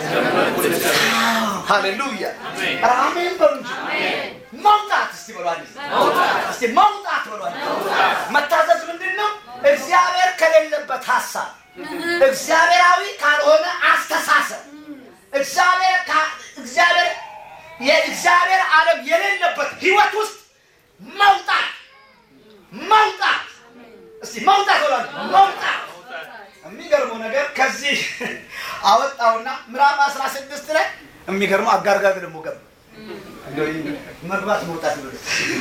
ሃሌሉያ ኧረ አሜን በሉ እንጂ መውጣት እስቲ በሏል እስቲ መውጣት በሏል መታዘዝ ምንድን ነው እግዚአብሔር ከሌለበት ሀሳብ እግዚአብሔራዊ ካልሆነ አስተሳሰብ እግዚአብሔር ካ- እግዚአብሔር የእግዚአብሔር ዓለም የሌለበት ህይወት ውስጥ መውጣት መውጣት እስቲ መውጣት ብሏል መውጣት የሚገርመው ነገር ከዚህ አወጣውና ምዕራፍ 16 ላይ የሚገርመው አጋርጋግ ደግሞ ገባ እንደው መግባት መውጣት ብሎ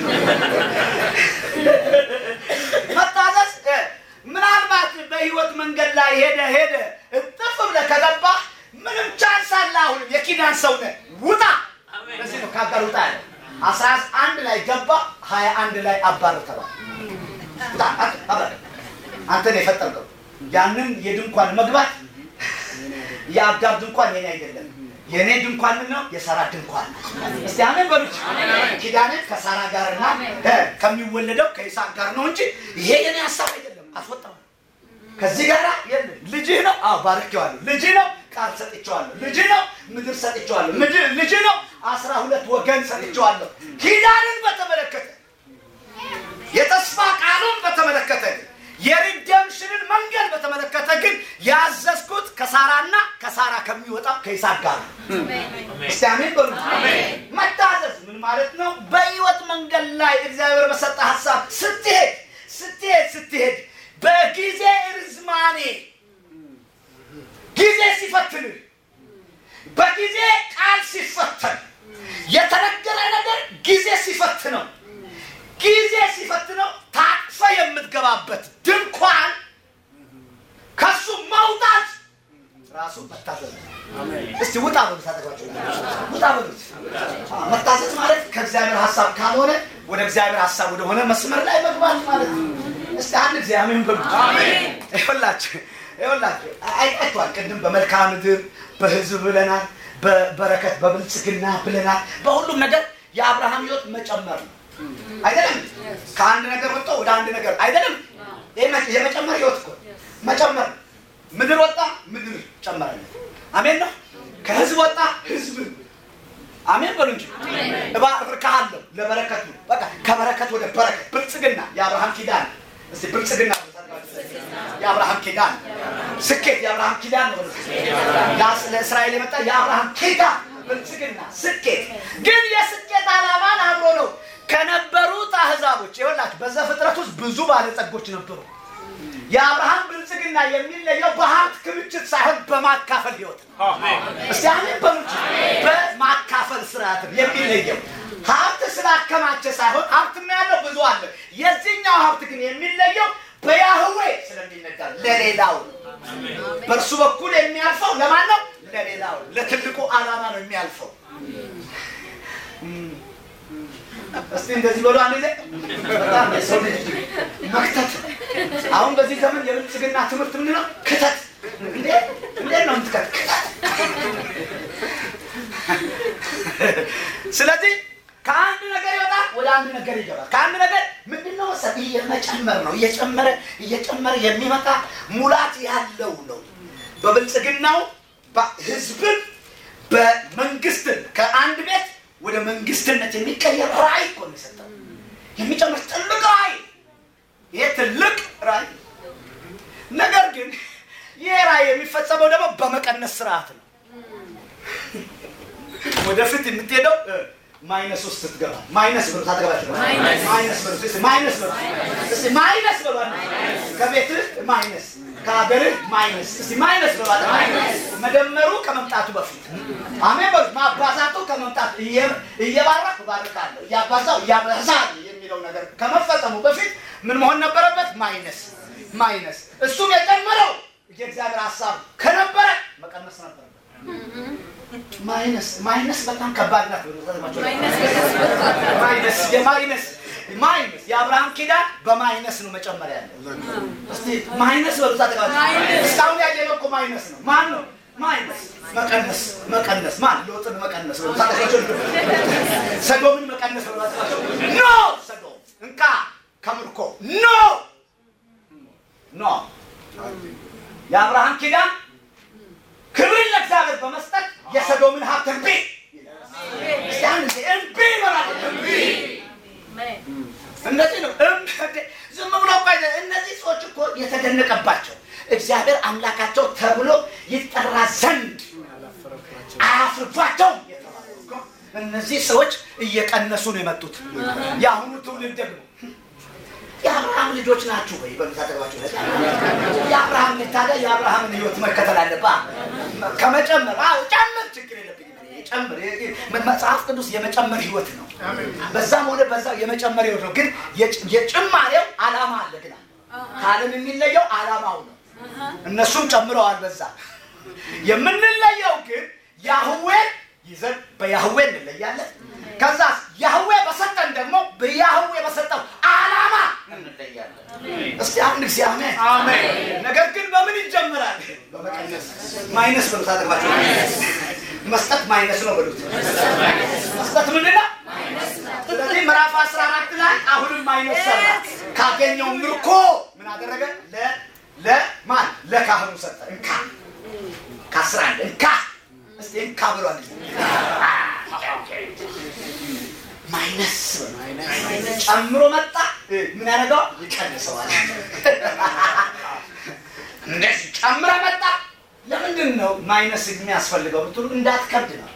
መታዘዝ እ፣ ምናልባት በህይወት መንገድ ላይ ሄደ ሄደ እጥፍ ብለህ ከገባ ምንም ቻንስ አለ አሁንም የኪዳን ሰው ነህ ውጣ ለዚህ ነው ከአጋር ውጣ ያለ አስራ አንድ ላይ ገባ ሀያ አንድ ላይ አባር ተባለ ውጣ አንተ አባር አንተ ነው የፈጠርከው ያንን የድንኳን መግባት የአጋር ድንኳን የኔ አይደለም የእኔ ድንኳን ነው የሳራ ድንኳን ነው። እስቲ አሜን በሉት ኪዳንን ከሳራ ጋርና እ፣ ከሚወለደው ከይስሐቅ ጋር ነው እንጂ ይሄ የኔ ሀሳብ አይደለም አስወጣው ከዚህ ጋር የለም ልጅህ ነው አዎ ባርኬዋለሁ ልጅህ ነው ቃል ሰጥቼዋለሁ ልጅህ ነው ምድር ሰጥቼዋለሁ ምድር ልጅህ ነው አስራ ሁለት ወገን ሰጥቼዋለሁ ኪዳንን በተመለከተ የተስፋ ቃሉን በተመለከተ ግን የሪደምሽንን መንገድ በተመለከተ ግን ያዘዝኩት ከሳራና ከሳራ ከሚወጣው ከይስሐቅ ጋር ነው። እስቲ አሜን በሉ። መታዘዝ ምን ማለት ነው? በህይወት መንገድ ላይ እግዚአብሔር በሰጠ ሀሳብ ስትሄድ ስትሄድ ስትሄድ በጊዜ ርዝማኔ ጊዜ ሲፈትንህ በጊዜ ቃል ሲፈተን የተነገረ ነገር ጊዜ ሲፈትነው ጊዜ ሲፈትነው ታቅፈ የምትገባበት ድንኳን ከሱ መውጣት ራሱ መታዘዝ ነው። እስቲ ውጣ በሉት አጠገባቸው ውጣ በሉት። አዎ፣ መታዘዝ ማለት ከእግዚአብሔር ሀሳብ ካልሆነ ወደ እግዚአብሔር ሀሳብ ወደሆነ መስመር ላይ መግባት ማለት ነው። እስቲ አንድ ጊዜ አሜን በሉት። ይኸውላችሁ ይኸውላችሁ አይታችኋል። ቅድም በመልክዓ ምድር በህዝብ ብለናል፣ በበረከት በብልጽግና ብለናል። በሁሉም ነገር የአብርሃም ህይወት መጨመር ነው አይደለም? ከአንድ ነገር ወጥቶ ወደ አንድ ነገር አይደለም? ይሄ መ- የመጨመር ህይወት እኮ መጨመር ነው። ምድር ወጣ ምድር ጨመረለት። አሜን ነው። ከህዝብ ወጣ ህዝብ አሜን በሉ እንጂ እባርካለሁ ለበረከት ነው። በቃ ከበረከት ወደ በረከት ብልጽግና የአብርሃም ኪዳን እስቲ ብልጽግና የአብርሃም ኪዳን ስኬት የአብርሃም ኪዳን ነው። ለአስ- ለእስራኤል የመጣ የአብርሃም ኪዳን ብልጽግና ስኬት ግን የስኬት ዓላማን አብሮ ነው ከነበሩት አህዛቦች ይኸውላችሁ በዘፍጥረት ውስጥ ብዙ ባለጸጎች ነበሩ። የአብርሃም ብልጽግና የሚለየው በሀብት ክምችት ሳይሆን በማካፈል ህይወት ነው። እስቲ አሜን በሉት። በማካፈል ስርዓት ነው የሚለየው። ሀብት ስላከማቸ ሳይሆን ሀብትማ ያለው ብዙ አለ። የዚህኛው ሀብት ግን የሚለየው በያህዌ ስለሚነዳ ለሌላው ነው። በእርሱ በኩል የሚያልፈው ለማን ነው? ለሌላው ለትልቁ ዓላማ ነው የሚያልፈው። እስቲ እንደዚህ በሉ አንድ ጊዜ በጣም የሰው ልጅ መክተት አሁን በዚህ ዘመን የብልጽግና ትምህርት ምንድን ነው? ክተት። እንዴ እንዴት ነው የምትከት? ክተት። ስለዚህ ከአንድ ነገር ይወጣል ወደ አንድ ነገር ይገባል። ከአንድ ነገር ምንድን ነው መሰለህ? እየመጨመር ነው እየጨመረ እየጨመረ የሚመጣ ሙላት ያለው ነው። በብልጽግናው በ- ህዝብን በመንግስትን ከአንድ ቤት ወደ መንግስትነት የሚቀየር ራዕይ እኮ ነው የሰጠው። የሚጨምር ትልቅ ራዕይ ይሄ ትልቅ ራዕይ ነገር ግን ይሄ ራዕይ የሚፈጸመው ደግሞ በመቀነስ ስርዓት ነው። ወደፊት የምትሄደው እ፣ ማይነስ ውስጥ ስትገባ ማይነስ ብሎ ታጠገባቸው ማይነስ ብሎ እስኪ ማይነስ ብሎ እስኪ ማይነስ ብሎ ከቤትህ ማይነስ ከሀገርህ ማይነስ እስኪ ማይነስ ብሎ መደመሩ ከመምጣቱ በፊት አሜን በሉ ማባዛቱ ከመምጣቱ እየ- እየባረክ ባርካለሁ እያባዛው እያበዛል የሚለው ነገር ከመፈጸሙ በፊት ምን መሆን ነበረበት? ማይነስ ማይነስ። እሱም የጨመረው የእግዚአብሔር ሀሳብ ከነበረ መቀነስ ነበረበት። ማይነስ ማይነስ በጣም ከባድ ናት። ማይነስ የማይነስ ማይነስ የአብርሃም ኪዳን በማይነስ ነው መጨመሪያ ያለ እስቲ ማይነስ በሉት አጠቃላይ እስካሁን ያየነው እኮ ማይነስ ነው። ማን ነው ማይነስ? መቀነስ መቀነስ ማን ሎጥን መቀነስ በሉት አጠቃላይ ሰዶምን መቀነስ በሉት አጠቃላይ ኖ ሰዶም እንካ ከምርኮ ኖ ኖ የአብርሃም ኪዳን ክብር ለእግዚአብሔር በመስጠት የሰዶምን ሀብት እምቢ እስቲ አንድ ጊዜ እምቢ ይበላል እምቢ እነዚህ ነው ዝም ብሎ እኮ አይደለም። እነዚህ ሰዎች እኮ የተደነቀባቸው እግዚአብሔር አምላካቸው ተብሎ ይጠራ ዘንድ አያፍርባቸውም የተባለው እኮ እነዚህ ሰዎች እየቀነሱ ነው የመጡት። የአሁኑ ትውልድ ደግሞ የአብርሃም ልጆች ናችሁ ወይ በሉት አጠገባችሁ ላይ የአብርሃም ልጅ ታዲያ የአብርሃምን ህይወት መከተል አለባ ከመጨመር አዎ ጨምር ችግር የለብኝም ጨምር መጽሐፍ ቅዱስ የመጨመር ህይወት ነው በዛም ሆነ በዛ የመጨመር ህይወት ነው ግን የጭማሬው አላማ አለ ግን ከዓለም የሚለየው አላማው ነው እነሱም ጨምረዋል በዛ የምንለየው ግን ያህዌ ይዘን በያህዌ እንለያለን ከዛ ያህዌ በሰጠን ደግሞ በያህዌ በሰጠው አላማ እንለያለን እስቲ አንድ ጊዜ አሜን አሜን ነገር ግን በምን ይጀምራል በመቀነስ ማይነስ በሉት አጠቅባቸው መስጠት ማይነስ ነው በሉት መስጠት ምንድን ነው ስለዚህ ምዕራፍ 14 ላይ አሁንም ማይነስ ሰራ ካገኘው ምርኮ ምን አደረገ ለ ለማን ለካህኑ ሰጠ እንካ ከአስራ አንድ እንካ እስቲ እንካ ብሏል ማይነስ ጨምሮ መጣ ምን ያደርገዋል ይቀንሰዋል እንደዚህ ጨምረ መጣ ለምንድን ነው ማይነስ የሚያስፈልገው ብትሉ እንዳትከብድ ነው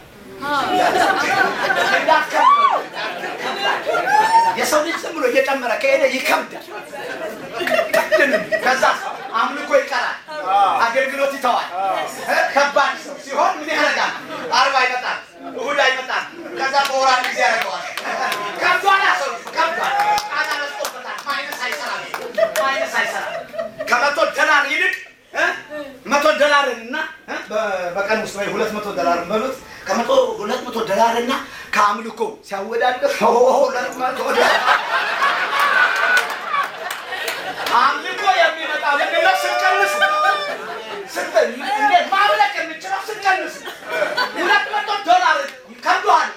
እንዳትከብድ ነው የሰው ልጅ ዝም ብሎ እየጨመረ ከሄደ ይከብዳል ቅድንም ከዛ አምልኮ ይቀራል አገልግሎት ይተዋል ከባድ ሰው ሲሆን ምን ያደርጋል አርባ ይመጣል እሁድ አይመጣም ከዛ በወር አንድ ጊዜ ያደርገዋል ከብዷል ሰው ከብዷል ጣጣ ነስቶበታል ማይነስ አይሰራም ማይነስ አይሰራም ከመቶ ዶላር ይልቅ መቶ ዶላርን እና በቀን ውስጥ ወይ ሁለት መቶ ዶላር በሉት ከመቶ ሁለት መቶ ዶላር እና ከአምልኮ ሲያወዳደር ሁለት መቶ ዶላር አምልኮ የሚመጣ ምንድነው ስንቀንስ እንዴት ማምለክ የምንችለው ስንቀንስ ሁለት መቶ ዶላር ከብዷል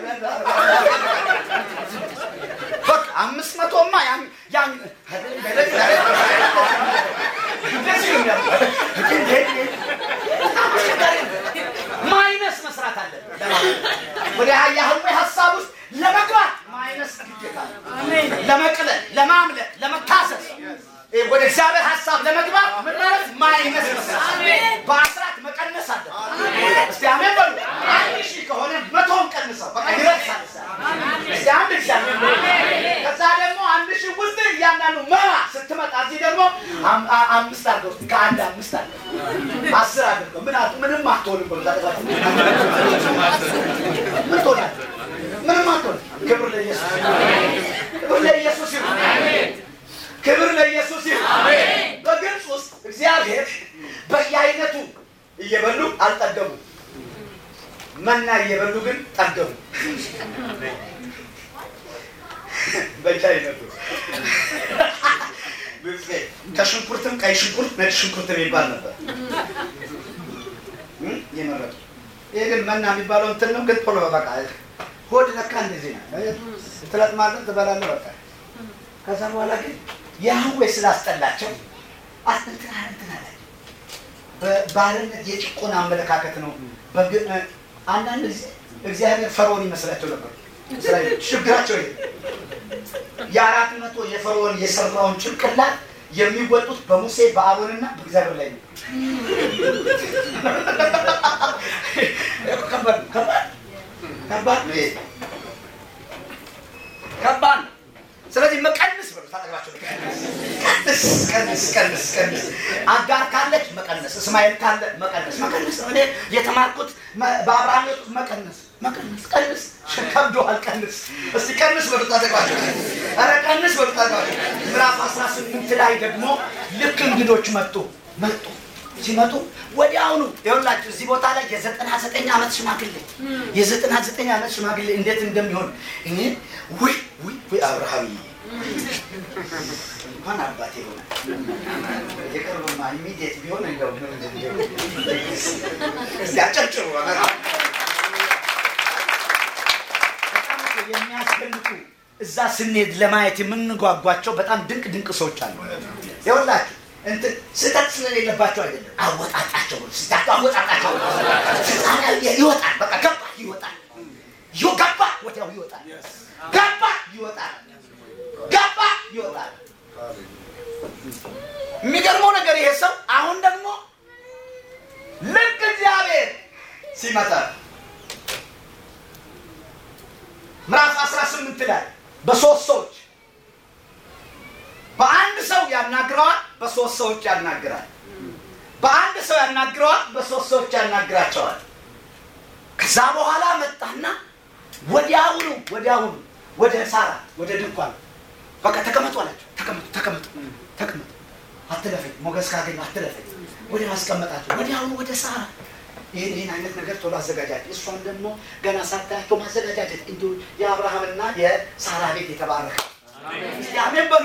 በቃ አምስት መቶማ ያን ያን እንደዚህ ነው ማይነስ መስራት አለብን ወደ ያህዌ ሀሳብ ውስጥ ለመግባት ማይነስ ግዴታ ለመቅለል ለማምለክ ለመካሰስ ወደ እግዚአብሔር ሀሳብ ለመግባት ምን ማለት ማይነስ መስራት በአስራት መቀነስ አለ እስቲ አሜን በሉ አንድ ሺህ ከሆነ መቶን ቀንሰው በቃ ይረሳል እስቲ አንድ ሺህ አሜን በሉ ከዛ ደግሞ አንድ ሺህ ውስጥ እያንዳንዱ መራ ስትመጣ እዚህ ደግሞ አምስት አድርገው ከአንድ አምስት አድርገው አስር አድርገው ምን ምንም አትሆንም ብሎ ታጠቃችሁ ምን ትሆናል ምንም አትሆን ክብር ለኢየሱስ ክብር ለኢየሱስ ይሁን ክብር ለኢየሱስ ይሁን በግብፅ ውስጥ እግዚአብሔር በየአይነቱ እየበሉ አልጠገቡ መና እየበሉ ግን ጠገቡ በየአይነቱ ከሽንኩርትም ቀይ ሽንኩርት ነጭ ሽንኩርት የሚባል ነበር የመረጡ ይሄ ግን መና የሚባለው እንትን ነው ግን ቶሎ በቃ ሆድ ለካ እንደዚህ ነው ትለጥማለህ ትበላለህ በቃ ከዛ በኋላ ግን ያህዌ ስላስጠላቸው እንትና እንትና ላይ በባርነት የጭቆና አመለካከት ነው አንዳንድ ጊዜ እግዚአብሔር ፈርዖን ይመስላቸው ነበር ችግራቸው ይሄ የአራት መቶ የፈርዖን የሰራውን ጭንቅላት የሚወጡት በሙሴ በአሮንና በእግዚአብሔር ላይ ነው ከባድ ከባድ ነው ከባድ ነው ስለዚህ መቀንስ በሉ ታጠቅባቸው ቀንስ ቀንስ ቀንስ ቀንስ አጋር ካለች መቀነስ እስማኤል ካለ መቀነስ መቀነስ ነው እኔ የተማርኩት በአብርሃም ህይወት መቀነስ መቀነስ ቀንስ ከብዶሃል ቀንስ እስቲ ቀንስ በሉት አጠቃቸው ኧረ ቀንስ በሉት አጠቃቸው ምዕራፍ 18 ላይ ደግሞ ልክ እንግዶች መጡ መጡ ሲመጡ ወዲያውኑ ይኸውላችሁ እዚህ ቦታ ላይ የዘጠና ዘጠኝ ዓመት ሽማግሌ የዘጠና ዘጠኝ ዓመት ሽማግሌ እንዴት እንደሚሆን እኔ ውይ ውይ ውይ አብርሃም እንኳን አባቴ ሆነ የቅርብማ ኢሚዲየት ቢሆን እንደው እስቲ አጨብጭቡ የሚያስደንቁ እዛ ስንሄድ ለማየት የምንጓጓቸው በጣም ድንቅ ድንቅ ሰዎች አሉ ይኸውላችሁ እንትን ስህተት ስለሌለባቸው አይደለም አወጣጣቸው ስህተት አወጣጣቸው ስልጣን ይወጣል በቃ ገባ ይወጣል ገባ ወዲያው ይወጣል ገባ ይወጣል ገባ ይወጣል የሚገርመው ነገር ይሄ ሰው አሁን ደግሞ ልክ እግዚአብሔር ሲመጣ ምዕራፍ 18 ላይ በሶስት ሰዎች በአንድ ሰው ያናግረዋል፣ በሶስት ሰዎች ያናግራል። በአንድ ሰው ያናግረዋል፣ በሶስት ሰዎች ያናግራቸዋል። ከዛ በኋላ መጣና ወዲያውኑ ወዲያውኑ ወደ ሳራ ወደ ድንኳን በቃ ተቀመጡ አላቸው። ተቀመጡ ተቀመጡ ተቀመጡ፣ አትለፈኝ፣ ሞገስ ካገኘ አትለፈኝ። ወደ ማስቀመጣቸው ወዲያውኑ ወደ ሳራ ይህን ይህን አይነት ነገር ቶሎ አዘጋጃጅ። እሷን ደግሞ ገና ሳታያቸው ማዘጋጃጀት እንዲሁ የአብርሃምና የሳራ ቤት የተባረከ አሜን በሉ።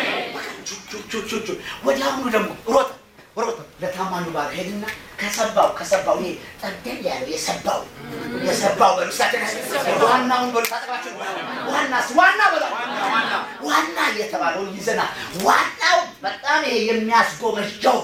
ወዲያውኑ ደግሞ ሮጠ ሮጠ ለታማኙ ባል ሄድና ከሰባው ከሰባው ይሄ ጠደል ያለው የሰባው የሰባው በምሳሌ ዋናውን በሉ ታጠቃችሁ ዋናስ ዋና በላ ዋና እየተባለውን ይዘና ዋናው በጣም ይሄ የሚያስጎመጀው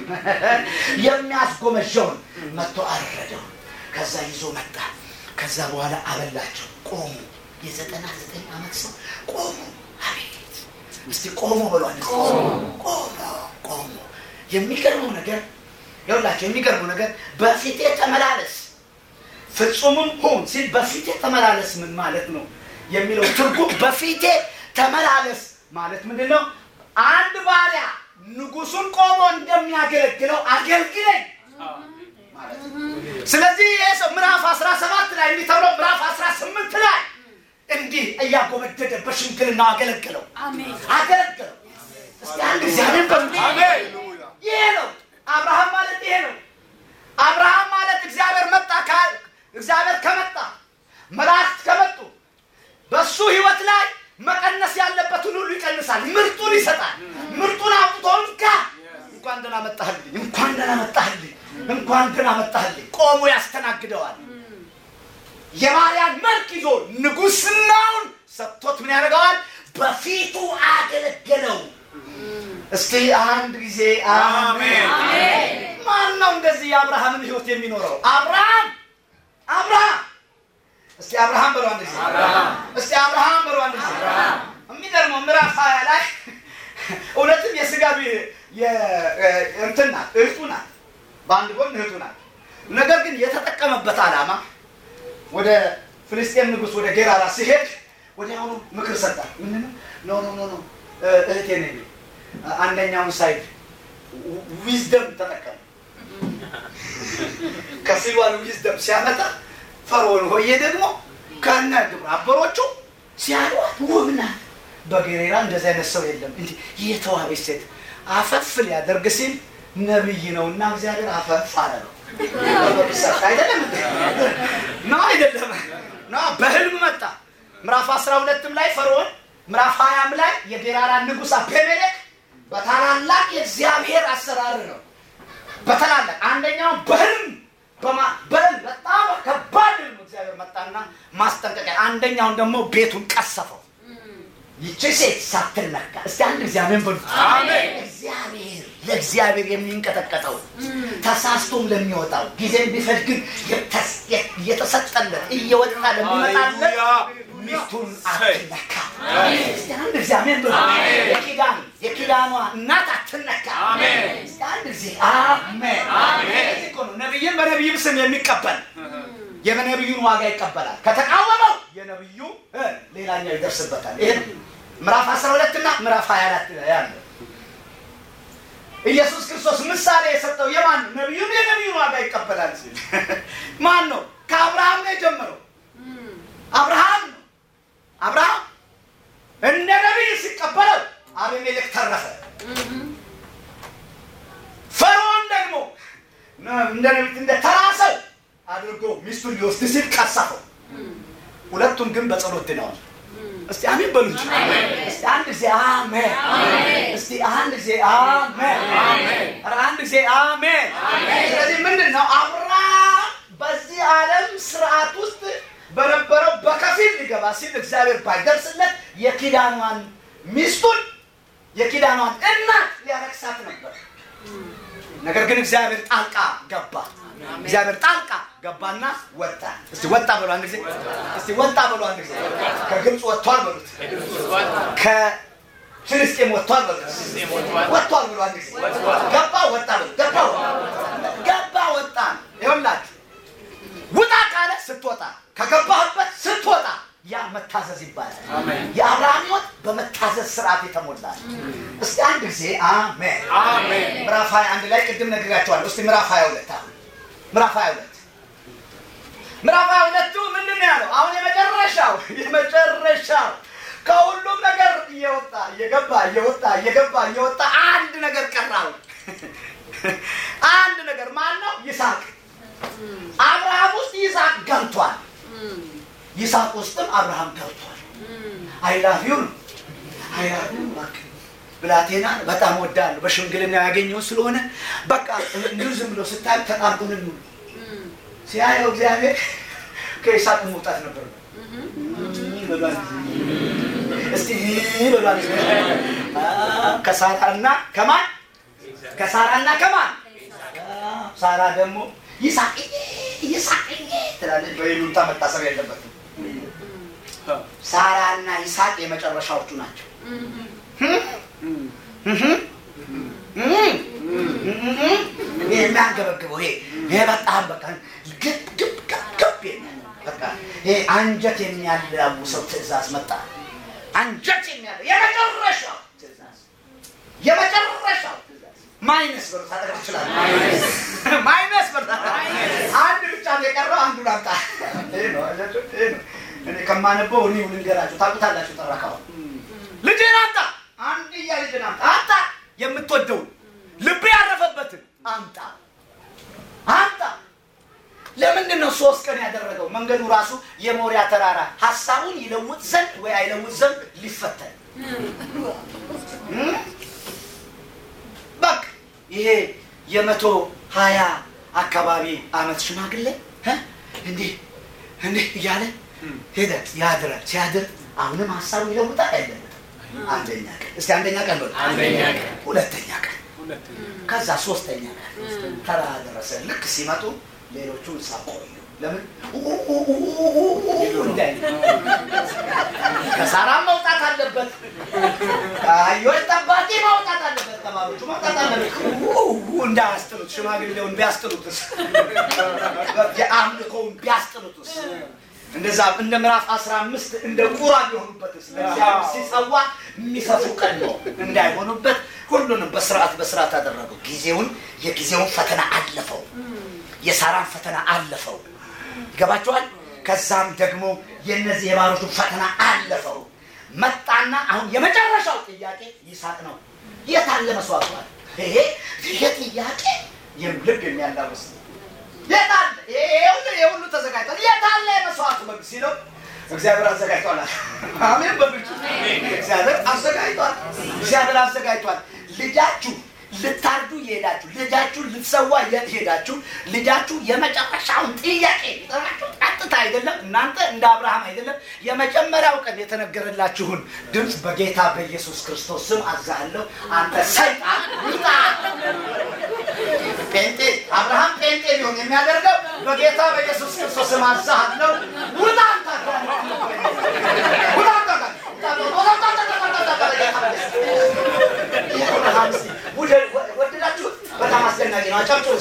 የሚያስጎመጀውን መጥቶ አረደው። ከዛ ይዞ መጣ። ከዛ በኋላ አበላቸው። ቆሙ። የዘጠና ዘጠኝ ዓመት ሰው ቆሙ። አቤት እስቲ ቆሞ ብሏል። ቆሞ ቆሞ የሚገርመው ነገር ይኸውላቸው፣ የሚገርመው ነገር በፊቴ ተመላለስ ፍጹምም ሁን ሲል በፊቴ ተመላለስ ምን ማለት ነው የሚለው ትርጉም በፊቴ ተመላለስ ማለት ምንድን ነው? አንድ ባሪያ ንጉሱን ቆሞ እንደሚያገለግለው አገልግለኝ ማለት ነው። ስለዚህ ይሄ ሰው ምዕራፍ 17 ላይ እንዲህ ተብሎ ምዕራፍ 18 ላይ እንዲህ እያጎበደደ በሽምግልና አገለግለው አገለግለው። እስቲ አንድ እግዚአብሔር በሉ ይሄ ነው አብርሃም ማለት ይሄ ነው። አብርሃም ማለት እግዚአብሔር መጣ እግዚአብሔር ከመጣ መላእክት ከመጡ በሱ ህይወት ላይ መቀነስ ያለበትን ሁሉ ይቀንሳል። ምርጡን ይሰጣል። ምርጡን አውጥቶ እንካ እንኳን ደህና መጣህልኝ፣ እንኳን ደህና መጣህልኝ፣ እንኳን ደህና መጣህልኝ ቆሞ ያስተናግደዋል። የባሪያን መልክ ይዞ ንጉስናውን ሰጥቶት ምን ያደርገዋል? በፊቱ አገለገለው። እስቲ አንድ ጊዜ አሜን። ማን ነው እንደዚህ የአብርሃምን ህይወት የሚኖረው? አብርሃም አብርሃም። እስቲ አብርሃም በሉ አንድ ጊዜ። እስቲ አብርሃም በሉ አንድ ጊዜ። የሚገርመው ምዕራፍ ሀያ ላይ እውነትም የስጋ እንትን ናት፣ እህቱ ናት፣ በአንድ ጎን እህቱ ናት። ነገር ግን የተጠቀመበት ዓላማ ወደ ፍልስጤም ንጉስ ወደ ጌራራ ሲሄድ ወዲያውኑ ምክር ሰጣት። ምንድን ኖ ኖ ኖ ኖ እህቴ ነኝ አንደኛውን ሳይድ ዊዝደም ተጠቀም ከፊሏን ዊዝደም ሲያመጣ ፈርዖን ሆዬ ደግሞ ከነ ግብረ አበሮቹ ሲያዩት ውብ ናት። በጌሬራ እንደዚህ አይነት ሰው የለም። እንዲህ የተዋበች ሴት አፈፍ ሊያደርግ ሲል ነብይ ነው እና እግዚአብሔር አፈፍ አለ ነው አይደለም ነው አይደለም ነው በህልም መጣ ምዕራፍ አስራ ሁለትም ላይ ፈርዖን ምዕራፍ ሀያም ላይ የጌራራ ንጉሥ አቤሜሌክ በታላላቅ የእግዚአብሔር አሰራር ነው በታላላቅ አንደኛው በህልም በህልም በጣም ከባድ ህልም እግዚአብሔር መጣና ማስጠንቀቂያ አንደኛውን ደግሞ ቤቱን ቀሰፈው ይቺ ሴት ሳትነካ እስቲ አንድ እግዚአብሔር በሉ እግዚአብሔር ለእግዚአብሔር የሚንቀጠቀጠው ተሳስቶም ለሚወጣው ጊዜም ቢፈጅ ግን እየተሰጠለት እየወጣ ለሚመጣለት ሚስቱን አትነካ። እስቲ አንድ እግዚአብሔር በሉ የኪዳን የኪዳኗ እናት አትነካ። እስቲ አንድ ጊዜ አሜን። እዚህ እኮ ነው ነቢይን በነቢይም ስም የሚቀበል የነቢዩን ዋጋ ይቀበላል። ከተቃወመው የነቢዩ ሌላኛው ይደርስበታል። ይሄ ምዕራፍ 12 እና ምዕራፍ 24 ያለ ኢየሱስ ክርስቶስ ምሳሌ የሰጠው የማን ነቢዩን የነቢዩን ዋጋ ይቀበላል ሲል ማን ነው? ከአብርሃም ነው የጀመረው። አብርሃም ነው። አብርሃም እንደ ነቢይ ሲቀበለው አቤሜሌክ ተረፈ። ፈርዖን ደግሞ እንደ ነቢይ እንደ ተራ ሰው አድርጎ ሚስቱን ሊወስድ ሲል ቀሰፈው። ሁለቱም ግን በጸሎት ድነዋል። እስቲ አሜን በሉ እንጂ። እስቲ አንድ ጊዜ አሜን። እስቲ አንድ ጊዜ አሜን። ኧረ አንድ ጊዜ አሜን። ስለዚህ ምንድን ነው አብርሃም በዚህ ዓለም ስርዓት ውስጥ በነበረው በከፊል ሊገባ ሲል እግዚአብሔር ባይደርስለት የኪዳኗን ሚስቱን የኪዳኗን እናት ሊያረክሳት ነበር። ነገር ግን እግዚአብሔር ጣልቃ ገባ። እግዚአብሔር ጣልቃ ገባና ወጣ። እስቲ ወጣ በሉ አንድ ጊዜ። እስቲ ወጣ በሉ አንድ ጊዜ። ከግብፅ ወጥቷል በሉት። ከፍልስጤም ወጥቷል በሉት። ወጥቷል በሉ አንድ ጊዜ። ገባ ወጣ በሉ። ገባ ገባ ወጣ። ይኸውላችሁ ውጣ ካለ ስትወጣ፣ ከገባህበት ስትወጣ ያ መታዘዝ ይባላል። የአብርሃም ሕይወት በመታዘዝ ስርዓት የተሞላ ነው። እስቲ አንድ ጊዜ አሜን። ምዕራፍ 21 ላይ ቅድም ነግሬያቸዋለሁ። እስቲ ምዕራፍ 22 አሁን ምዕራፍ 22 ምዕራፍ 22ቱ ምንድን ነው ያለው? አሁን የመጨረሻው የመጨረሻው ከሁሉም ነገር እየወጣ እየገባ እየወጣ እየገባ እየወጣ አንድ ነገር ቀራው። አንድ ነገር ማን ነው? ይስሐቅ። አብርሃም ውስጥ ይስሐቅ ገብቷል። ይስሐቅ ውስጥም አብርሃም ገብቷል። አይላፊው ነው አይላፊው በቃ ብላቴና በጣም ወዳለሁ በሽምግልና ያገኘው ስለሆነ በቃ እንዲሁ ዝም ብሎ ስታይ ተጣርጉን ነው ሲያየው እግዚአብሔር ከይስሐቅ መውጣት ነበር። እስቲ በሏል ከሳራና ከማን ከሳራና ከማን ሳራ ደግሞ ይስሐቅ ይስሐቅ ትላለች። በይሉንታ መታሰብ የለበትም። ሳራና ይስሐቅ የመጨረሻዎቹ ናቸው። የሚያንገበግበው ይሄ ይሄ በጣም በቃ ግብ ግብ ግብ ግብ የሚል በቃ ይሄ አንጀት የሚያላውሰው ትእዛዝ መጣ። አንጀት የሚያለ የመጨረሻው ትእዛዝ የመጨረሻው ትእዛዝ ማይነስ በሩ ታጠቅ ትችላል። ማይነስ በሩ አንድ ብቻ ነው የቀረው። አንዱ ላምጣ። ይሄ ነው አያችሁ፣ ይሄ ነው እኔ ከማነበው እኔ ልንገራችሁ። ታውቁታላችሁ። ጠራካው ልጄን አምጣ፣ አንድያ ልጄን አምጣ፣ አምጣ የምትወደውን ልብ ያረፈበትን አምጣ አምጣ። ለምንድን ነው ሶስት ቀን ያደረገው? መንገዱ ራሱ የሞሪያ ተራራ ሀሳቡን ይለውጥ ዘንድ ወይ አይለውጥ ዘንድ ሊፈተን በቃ ይሄ የመቶ ሀያ አካባቢ አመት ሽማግሌ እንዲህ እንዲህ እያለ ሄደ ያድራል። ሲያድር አሁንም ሀሳቡ ይለውጣል አይለውጥም? አንደኛ ቀን እስቲ አንደኛ ቀን በሉ፣ ሁለተኛ ቀን ከዛ ሶስተኛ ቀን ተራ ደረሰ። ልክ ሲመጡ ሌሎቹ ሳቆዩ ለምን እንዳይ ከሳራም መውጣት አለበት፣ ከአህዮች ጠባቂ መውጣት አለበት፣ ተማሪዎቹ መውጣት አለበት። እንዳያስጥሉት ሽማግሌውን ቢያስጥሉትስ፣ የአምልኮውን ቢያስጥሉትስ እንደዛ እንደ ምዕራፍ 15 እንደ ቁራ ቢሆኑበትስ ለእግዚአብሔር ሲጸዋ የሚሰፉ ቀን ነው እንዳይሆኑበት ሁሉንም በስርዓት በስርዓት አደረገው። ጊዜውን የጊዜውን ፈተና አለፈው። የሳራን ፈተና አለፈው። ይገባችኋል? ከዛም ደግሞ የነዚህ የባሮቹን ፈተና አለፈው። መጣና አሁን የመጨረሻው ጥያቄ ይስሐቅ ነው። የት አለ መስዋዕቷል? ይሄ ይሄ ጥያቄ ልብ የሚያላውስ ነው። የት አለ? ይሄ ሁሉ ተዘጋጅቷል። የት አለ የመስዋዕቱ በግ ሲለው እግዚአብሔር አዘጋጅቷል። አሜን በብርቱ እግዚአብሔር አዘጋጅቷል። እግዚአብሔር አዘጋጅቷል። ልጃችሁ ልታርዱ የሄዳችሁ ልጃችሁ ልትሰዋ የሄዳችሁ ልጃችሁ የመጨረሻውን ጥያቄ ጠራችሁ ቀጥታ አይደለም። እናንተ እንደ አብርሃም አይደለም። የመጀመሪያው ቀን የተነገረላችሁን ድምፅ በጌታ በኢየሱስ ክርስቶስ ስም አዛለሁ። አንተ ሰይጣን ውጣ። ጴንጤ አብርሃም ጴንጤ ሊሆን የሚያደርገው በጌታ በኢየሱስ ክርስቶስ ስም አዛለሁ። ውጣ አንተ ውጣ ወደዳችሁት? በጣም አስደናቂ ነው። አጨብጭቡ።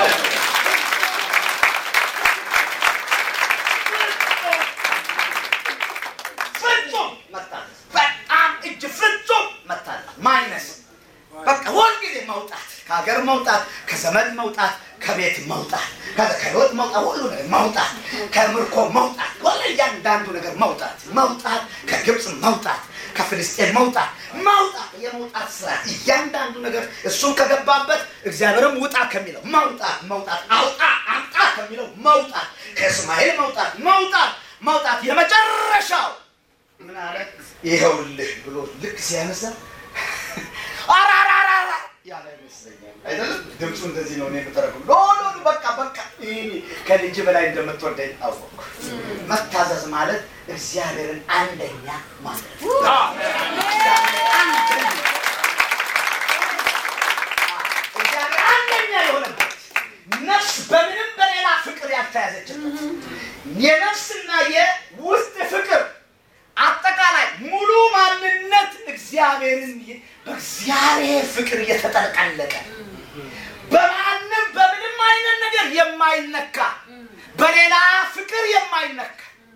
ፍጹም መታዘዝ፣ በጣም እጅ ፍጹም መታዘዝ ማይነስ በቃ ሁልጊዜ መውጣት፣ ከሀገር መውጣት፣ ከዘመድ መውጣት፣ ከቤት መውጣት፣ ከህይወት መውጣት፣ ሁሉ ነገር መውጣት፣ ከምርኮ መውጣት፣ ሁሉ ከእያንዳንዱ ነገር መውጣት መውጣት ከግብፅ መውጣት ከፍልስጤን መውጣት መውጣት የመውጣት ስራ እያንዳንዱ ነገር እሱም ከገባበት እግዚአብሔርም ውጣ ከሚለው መውጣት መውጣት አውጣ አምጣ ከሚለው መውጣት ከእስማኤል መውጣት መውጣት መውጣት የመጨረሻው ምን አለ ይኸውልህ ብሎ ልክ ሲያነሳ አራራራራ ያለ ይመስለኛል አይደለም ድምፁ እንደዚህ ነው እኔ የምተረጉም ሎ ሎ ሎ፣ በቃ በቃ ይሄ ከልጅ በላይ እንደምትወደኝ አወቅኩ መታዘዝ ማለት እግዚአብሔርን አንደኛ ማለት ነው እግዚአብሔር አንደኛ እግዚአብሔር አንደኛ የሆነበት ነፍስ በምንም በሌላ ፍቅር ያልተያዘችበት የነፍስና የውስጥ ፍቅር አጠቃላይ ሙሉ ማንነት እግዚአብሔርን በእግዚአብሔር ፍቅር እየተጠለቀለቀ በማንም በምንም አይነት ነገር የማይነካ በሌላ ፍቅር የማይነካ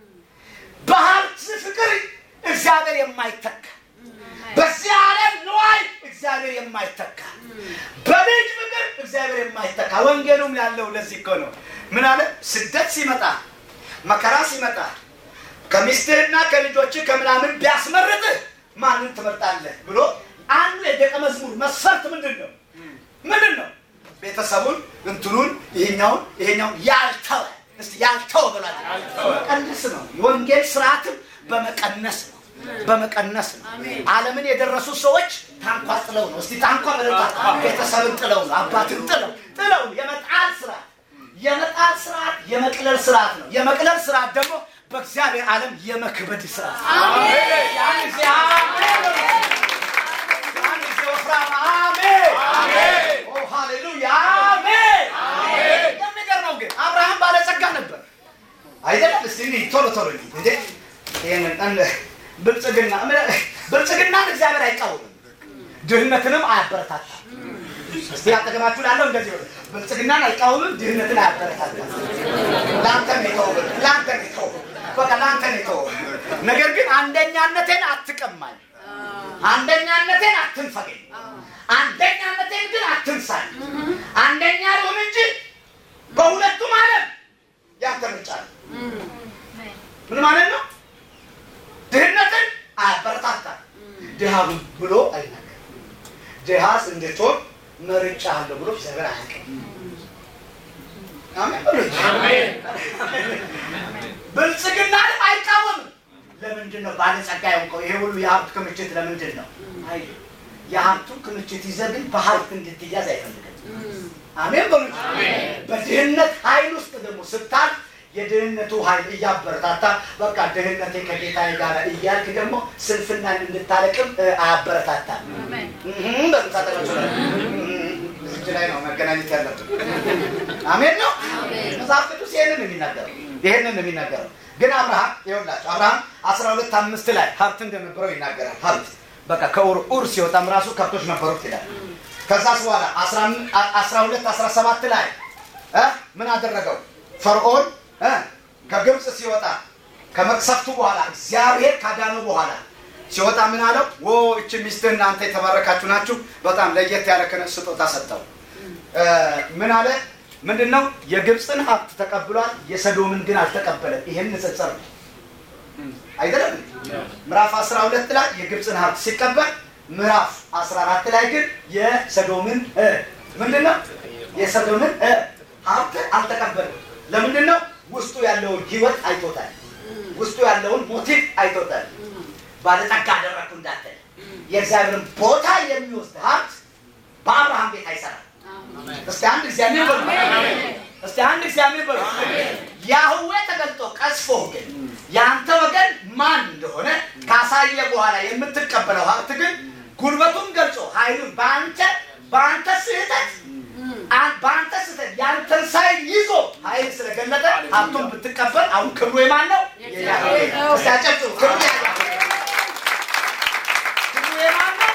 በሀብት ፍቅር እግዚአብሔር የማይተካ በዚህ ዓለም ንዋይ እግዚአብሔር የማይተካ በልጅ ፍቅር እግዚአብሔር የማይተካ ወንጌሉም ያለው ለዚህ እኮ ነው ምን አለ ስደት ሲመጣ መከራ ሲመጣ ከሚስትህና ከልጆችህ ከምናምን ቢያስመርጥህ ማንን ትመርጣለህ ብሎ አንዱ የደቀ መዝሙር መስፈርት ምንድን ነው ምንድን ነው ቤተሰቡን እንትኑን ይሄኛውን ይሄኛውን ያልተወ እስቲ ያልተወ ብሏል መቀነስ ነው የወንጌል ስርዓትም በመቀነስ ነው በመቀነስ ነው አለምን የደረሱ ሰዎች ታንኳ ጥለው ነው እስቲ ታንኳ መለጣ ቤተሰብን ጥለው ነው አባትን ጥለው ጥለው የመጣል ስርዓት የመጣል ስርዓት የመቅለል ስርዓት ነው የመቅለል ስርዓት ደግሞ በእግዚአብሔር ዓለም የመክበድ ስርዓት ያን ጊዜ አሜን ያን ጊዜ ወፍራም አሜን ኦ ሃሌሉያ አሜን የሚገርመው ግን አብርሃም ባለጸጋ ነበር አይደለም እስቲ እንዲህ ቶሎ ቶሎ እንዲህ እንዴ ይህንን እንደ ብልጽግና ብልጽግናን እግዚአብሔር አይቃወምም ድህነትንም አያበረታታም እስቲ አጠገባችሁ ላለው እንደዚህ በሉ ብልጽግናን አይቃወምም ድህነትን አያበረታታም ለአንተ ነው የተወው ለአንተ ነው የተወው በቃ ለአንተ ነው የተወው ነገር ግን አንደኛነቴን አትቀማኝ አንደኛነቴን አትንፈገኝ አንደኛነቴን ግን አትንሳኝ አንደኛ ልሆን እንጂ በሁለቱም ዓለም ያንተ ምርጫ ነው ምን ማለት ነው ድህነትን አያበረታታም ድሃ ብሎ አይናገርም ድሃስ እንድትሆን መርጫ አለው ብሎ እግዚአብሔር አያውቅም አሜን በሉ እንጂ። ብልጽግናንም አይቃወምም ለምንድን ነው ባለጸጋ የሆንከው ይሄ ሁሉ የሀብት ክምችት ለምንድን ነው አይ የሀብቱን ክምችት ይዘህ ግን በሀብት እንድትያዝ አይፈልግም አሜን በሉ እንጂ። በድህነት ኃይል ውስጥ ደግሞ ስታል የድህነቱ ኃይል እያበረታታ በቃ ድህነቴ ከጌታዬ ጋር እያልክ ደግሞ ስንፍናን እንድታለቅም እ፣ አያበረታታም እህም በሉ ታጠቃችሁ ላይ እዚህ ላይ ነው መገናኘት ያለብን አሜን ነው መጽሐፍ ቅዱስ ይህንን ነው የሚናገረው ይህንን ነው የሚናገረው ግን አብርሃም ይኸውላችሁ አብርሃም አስራ ሁለት አምስት ላይ ሀብት እንደነበረው ይናገራል ሀብት በቃ ከኡር ኡር ሲወጣም ራሱ ከብቶች ነበሩት ይላል ከዛስ በኋላ አስራ ሁለት አስራ ሰባት ላይ እ ምን አደረገው ፈርዖን እ ከግብፅ ሲወጣ ከመቅሰፍቱ በኋላ እግዚአብሔር ካዳነው በኋላ ሲወጣ ምን አለው ወ እች ሚስትህ እናንተ የተባረካችሁ ናችሁ በጣም ለየት ያለ ክህነት ስጦታ ሰጠው እ ምን አለ ምንድን ነው የግብፅን ሀብት ተቀብሏል የሰዶምን ግን አልተቀበለም ይሄን ንጽጽር ነው አይደለም ምዕራፍ 12 ላይ የግብፅን ሀብት ሲቀበል ምዕራፍ 14 ላይ ግን የሰዶምን እ ምንድን ነው የሰዶምን እ ሀብት አልተቀበለም ለምንድን ነው ውስጡ ያለውን ህይወት አይቶታል ውስጡ ያለውን ሞቲቭ አይቶታል ባለጠጋ አደረግኩ እንዳትል የእግዚአብሔርን ቦታ የሚወስድ ሀብት በአብርሃም ቤት አይሰራም እስቲ አንድ እግዚአብሔር በሉ እስቲ አንድ እግዚአብሔር በሉ ያህዌ ተገልጦ ቀስፎ ግን የአንተ ወገን ማን እንደሆነ ካሳየ በኋላ የምትቀበለው ሀብት ግን ጉልበቱን ገልጾ ኃይሉን በአንተ በአንተ ስህተት አን- በአንተ ስህተት ያንተን ሳይል ይዞ ኃይል ስለገለጠ ሀብቱን ብትቀበል አሁን ክብሩ የማን ነው? የያህዌ ነው። እስቲ አጨብጭቡ። ክብሩ የያህዌ ነው። ክብሩ የማን ነው?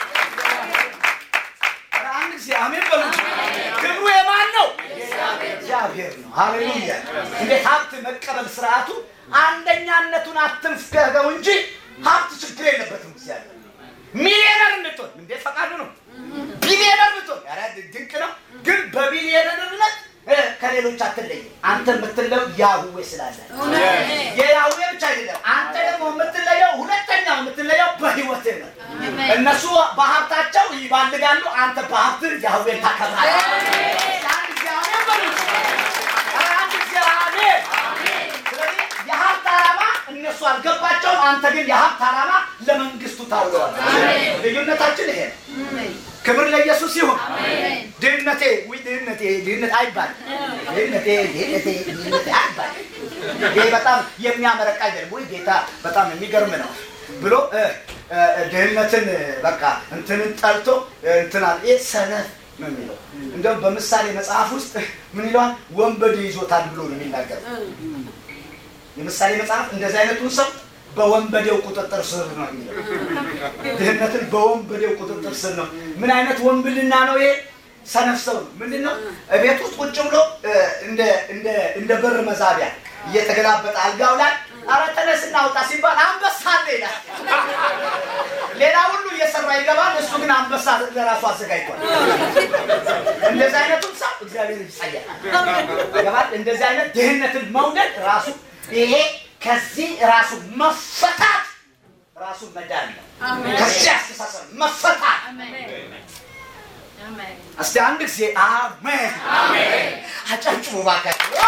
ኧረ አንድ ጊዜ አሜን በሉ እንጂ። ክብሩ የማን ነው? እግዚአብሔር ነው። ሃሌሉያ። እንዴት ሀብት መቀበል ስርዓቱ አንደኛነቱን አትንፍገው እንጂ ሀብት ችግር የለበትም። እግዚአብሔር ሚሊዮነር እንድትሆን እንዴት ፈቃዱ ነው። ቢሊዮነር ብትሆን ኧረ ድንቅ ነው። ግን በቢሊዮነርነት እ፣ ከሌሎች አትለይም። አንተ የምትለው ያህዌ ስላለ የያህዌ ብቻ አይደለም እነሱ በሀብታቸው ይባልጋሉ፣ አንተ በሀብት ያህዌን ታከብራለህ። አንድ እግዚአብሔር በሉት። ኧረ አንድ እግዚአብሔር። ስለዚህ የሀብት ዓላማ እነሱ አልገባቸውም፣ አንተ ግን የሀብት ዓላማ ለመንግስቱ ታውለዋል። ልዩነታችን ይሄ ነው። ክብር ለኢየሱስ ይሁን። ድህነቴ ውይ ድህነቴ ድህነት አይባልም። ድህነቴ ድህነቴ ድህነቴ አይባልም። ይሄ በጣም የሚያመረቃ አይደለም። ውይ ጌታ በጣም የሚገርም ነው ብሎ እ፣ እ፣ ድህነትን በቃ እንትንን ጠልቶ እንትና ይህ ሰነፍ ነው የሚለው። እንደውም በምሳሌ መጽሐፍ ውስጥ ምን ይለዋል? ወንበዴ ይዞታል ብሎ ነው የሚናገረው። የምሳሌ መጽሐፍ እንደዚህ አይነቱን ሰው በወንበዴው ቁጥጥር ስር ነው የሚለው። ድህነትን በወንበዴው ቁጥጥር ስር ነው። ምን አይነት ወንብድና ነው ይሄ? ሰነፍ ሰው ነው። ምንድን ነው? ቤት ውስጥ ቁጭ ብሎ እ፣ እንደ እንደ እንደ በር መዛቢያ እየተገላበጠ አልጋው ላይ ኧረ ተነስና አውጣ ሲባል አንበሳ አለ ይላል። ሌላ ሁሉ እየሰራ ይገባል። እሱ ግን አንበሳ ለራሱ አዘጋጅቷል። እንደዚህ አይነቱን ሰው እግዚአብሔር ይጸያል። ይገባል። እንደዚህ አይነት ድህነትን መውደድ ራሱ ይሄ ከዚህ ራሱ መፈታት ራሱ መዳን ነው። ከዚህ አስተሳሰብ መፈታት። እስቲ አንድ ጊዜ አሜን አጨብጭቡ እባካችሁ።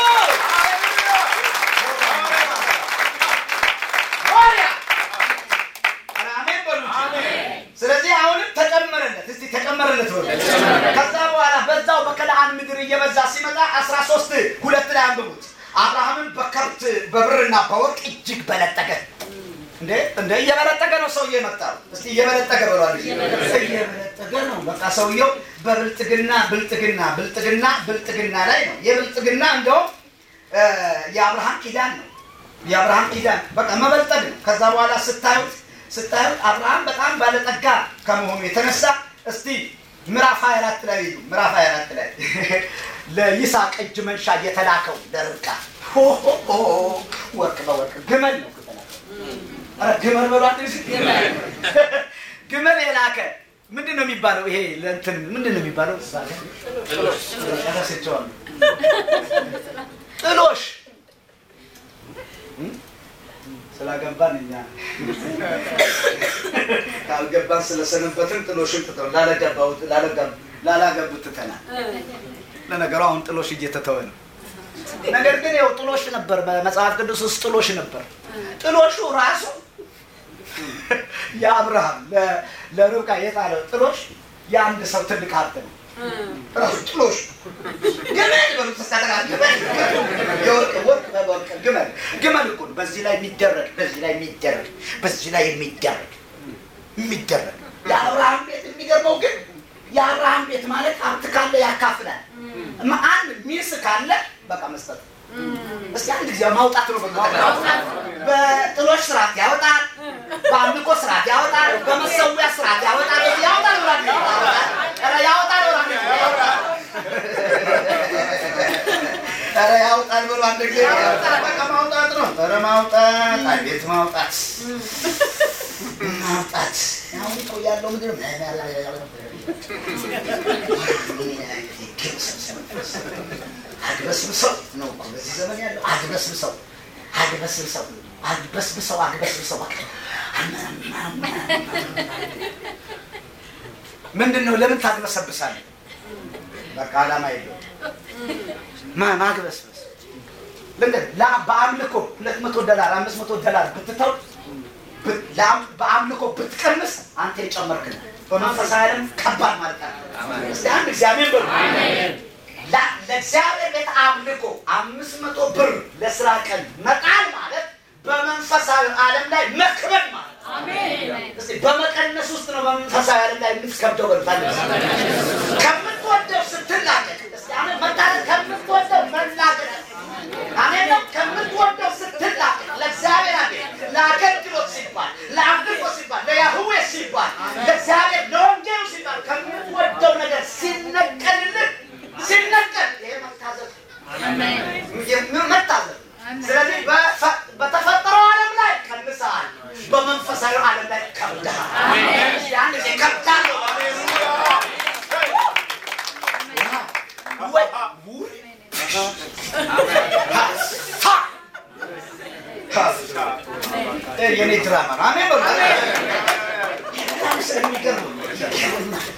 ሆሪያ! ኧረ አሜን በሉ እንጂ። ስለዚህ አሁንም ተጨመረለት። እስቲ ተጨመረለት በሉ። ከዛ በኋላ በዛው በከነዓን ምድር እየበዛ ሲመጣ አስራ ሶስት ሁለት ላይ አንብቡት። አብርሃምን በከብት በብርና በወርቅ እጅግ በለጠገ። እንዴ እንደ እየበለጠገ ነው ሰውዬ የመጣው። እስቲ እየበለጠገ ብሏል። እየበለጠገ ነው በቃ ሰውየው በብልጥግና ብልጥግና ብልጥግና ብልጥግና ላይ ነው። የብልጥግና እንደውም እ፣ የአብርሃም ኪዳን ነው። የአብርሃም ኪዳን በቃ መበልጠግ ነው። ከዛ በኋላ ስታዩት ስታዩት አብርሃም በጣም ባለጠጋ ከመሆኑ የተነሳ እስቲ ምዕራፍ 24 ላይ ሂዱ። ምዕራፍ 24 ላይ ለይስሐቅ እጅ መንሻ የተላከው ለርብቃ ሆ ሆ ሆ፣ ወርቅ በወርቅ ግመል ነው የተላከው። ኧረ ግመል በሏት እንጂ። ግመል የላከ ምንድን ነው የሚባለው? ይሄ ለእንትን ምንድን ነው የሚባለው? እዛ ላይ ረስቼዋለሁ። ጥሎሽ እም? ስላገባን እኛ ካልገባን ስለሰነበትን ጥሎሽን ትተው ላለገባሁት ላለገብ- ላላገቡት ትተናል። ለነገሩ አሁን ጥሎሽ እየተተወ ነው። ነገር ግን ያው ጥሎሽ ነበር፣ በመጽሐፍ ቅዱስ ውስጥ ጥሎሽ ነበር። ጥሎሹ ራሱ የአብርሃም ለ- ለርብቃ የጣለው ጥሎሽ የአንድ ሰው ትልቅ ሀብት ነው። ራሱ ጥሎሽ ግመል በሉት ተስተካከለ። ግመል የወርቅ ወርቅ በወርቅ ግመል ግመል እኮ ነው። በዚህ ላይ የሚደረግ በዚህ ላይ የሚደረግ በዚህ ላይ የሚደረግ የሚደረግ የአብርሃም ቤት የሚገርመው ግን የአብርሃም ቤት ማለት ሀብት ካለ ያካፍላል። እማ- አንድ ሚስ ካለ በቃ መስጠት እስቲ አንድ ጊዜ ማውጣት ነው። በቃ በጥሎሽ ስርዓት ያወጣል፣ በአምልኮ ስርዓት ያወጣል፣ በመሰዊያ ስርዓት ያወጣል። ያወጣል ብሏል። ኧረ ያወጣል ብሏል። ኧረ ያወጣል ብሎ አንድ ጊዜ በቃ ማውጣት ነው። ኧረ ማውጣት፣ አቤት ማውጣት ማውጣት አሁን ሰው ያለው ምንድን ነው? አግበስብሰው ነው እኮ በዚህ ዘመን ያለው አግበስብሰው አግበስብሰው አግበስብሰው አግበስብሰው ምንድን ነው? ለምን ታግበሰብሳለህ? በቃ ዓላማ የለውም። ማ- ማግበስበስ ልንገርህ፣ ላ- በአምልኮ ሁለት መቶ ዶላር አምስት መቶ ዶላር ብትተው ብ- ለአም- በአምልኮ ብትቀንስ አንተ የጨመርክ ነህ። በመንፈሳዊ ዓለም ከባድ ማለት ነው። እስቲ አንድ እግዚአብሔር በሉ ላ- ለእግዚአብሔር ቤት አምልኮ አምስት መቶ ብር ለስራ ቀን መጣል ማለት በመንፈሳዊ ዓለም ላይ መክበድ ማለት ነው። እስቲ በመቀነስ ውስጥ ነው በመንፈሳዊ ዓለም ላይ የምትከብደው በልታለ ከምትወደው ስትላቀቅ እስቲ አሜን መታረቅ ከምትወደው መላቀቅ አሜን ነው ከምትወደው ስትላቀቅ ለእግዚአብሔር አቤት ለአገልግሎት ሲባል ለአምልኮ ሲባል ለያህዌ ሲባል ለእግዚአብሔር ለወንጌሉ ሲባል ከምትወደው ነገር ሲነቀልልህ ሲነቀል ይሄ መታዘዝ ነው። መታዘዝ ስለዚህ በፈ- በተፈጠረው ዓለም ላይ ቀንሰሃል፣ በመንፈሳዊ ዓለም ላይ ከብደሃል። እስኪ አንድ ጊዜ ከብዳለሁ። ወይ ውይ! ሀ! ሀ! ይሄ የኔ ድራማ ነው። አሜን በሉ።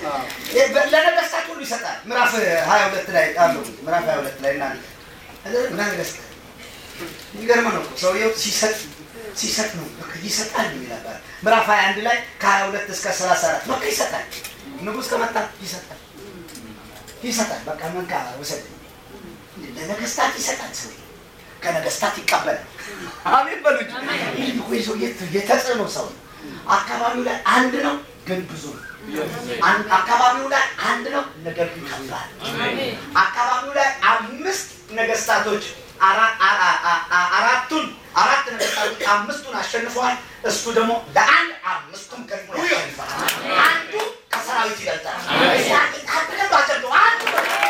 ለነገስታት ሁሉ ይሰጣል። ምዕራፍ ሀያ ሁለት ላይ አሉ ምዕራፍ ሀያ ሁለት ላይ እና ነገስታት የሚገርም ነው እኮ ሰውየው ሲሰጥ ሲሰጥ ነው በቃ ይሰጣል ይላል። ምዕራፍ 21 ላይ ከ22 እስከ 34 በቃ ይሰጣል። ንጉስ ከመጣ ይሰጣል ይሰጣል። በቃ መንካ ውሰድ። ለነገስታት ይሰጣል። ሰው ከነገስታት ይቀበላል። አሜን በሉ እንጂ ይህ እኮ የሰው የተጽዕኖ ሰው ነው። አካባቢው ላይ አንድ ነው ግን ብዙ ነው። አካባቢው ላይ አንድ ነው ነገር ግን ከባድ። አካባቢው ላይ አምስት ነገስታቶች አራቱን አራት ነገስታቶች አምስቱን አሸንፈዋል። እሱ ደግሞ ለአንድ አምስቱን ገጥሞ ያሸንፋል። አንዱ ከሰራዊት ይበልጣል። በደንብ አጨብጭቡ። አንዱ